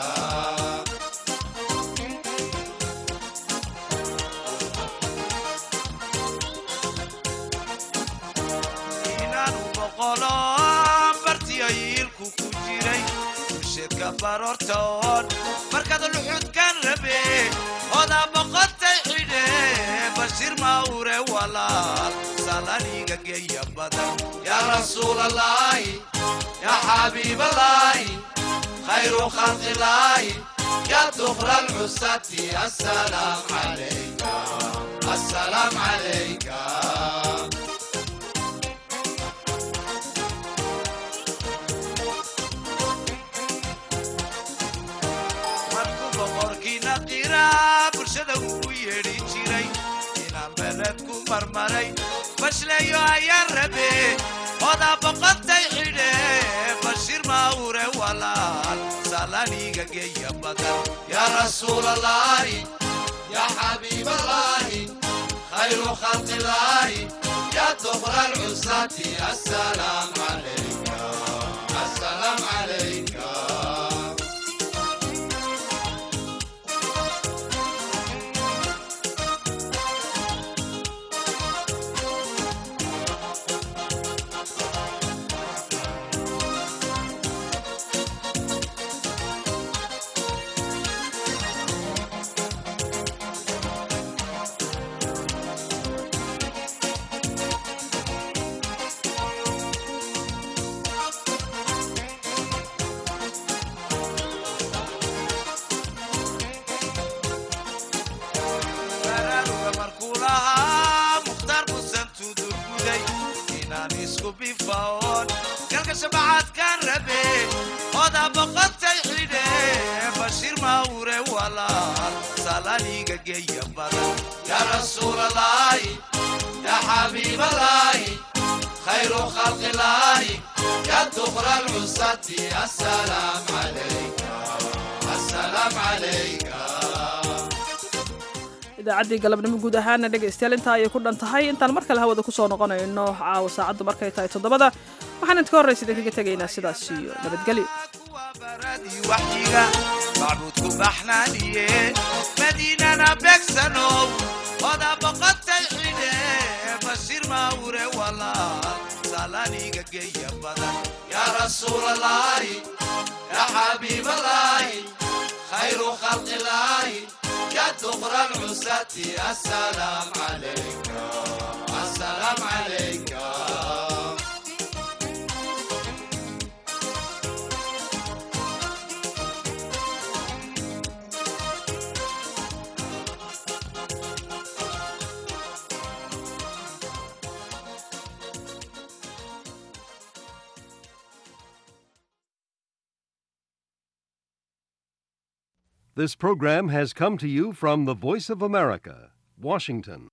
inaanu boqolo bartiyo yiilku ku jiray bulsheedka baroortoon markaad luxudkan rabe odaa boqotay xidhe bashiir mawre walaal salaniga geeya badan yaa rasuul allahi yaa xabiib allahi khayru khalqi illaahi yaa dukra alcusati assalaam calayka assalaam calayka markuu boqorkiina qiraa bulshada ugu yeedhi jiray inaan beled ku marmaray bashleeyo ayaan rabe odaa boqotay xidhe bashiir mawre walaal salaniga geeya badan yaa rasuul allahi yaa xabiib allahi khayru khalqi illaahi yaa dukra alcusati assalaam calayka assalaam calayka baraaruga markuu lahaa mukhtaar musan tudurguday inaan isku bifaoon galka shabacaadkaan rabe odaa boqotay xidhe bashiir mawre walaal salaniga geeya badan yaa rasuul allahi yaa xabiib allahi khayru khalqi illaahi yaa dukra alcusati assalaam calayka assalaam calayka idaacaddii galabnimo guud ahaana dhegaystayaal intaa ayay ku dhan tahay intaan mar kale hawada kusoo noqonayno caawa saacaddu markay tahay toddobada waxaan idinka horraysa idinkaga tegaynaa sidaas iyo nabadgelyo waxyiga macbuudku baxnaaniye madiinana beegsanow odaa boqotay xidhe bashiir mawre walaal salaniga geeya badan yaa rasuul allahi yaa xabiib allahi khayru khalqi illaahi yaa dukra alcusati assalaam calayka assalaam calayka This program has come to you from the Voice of America, Washington.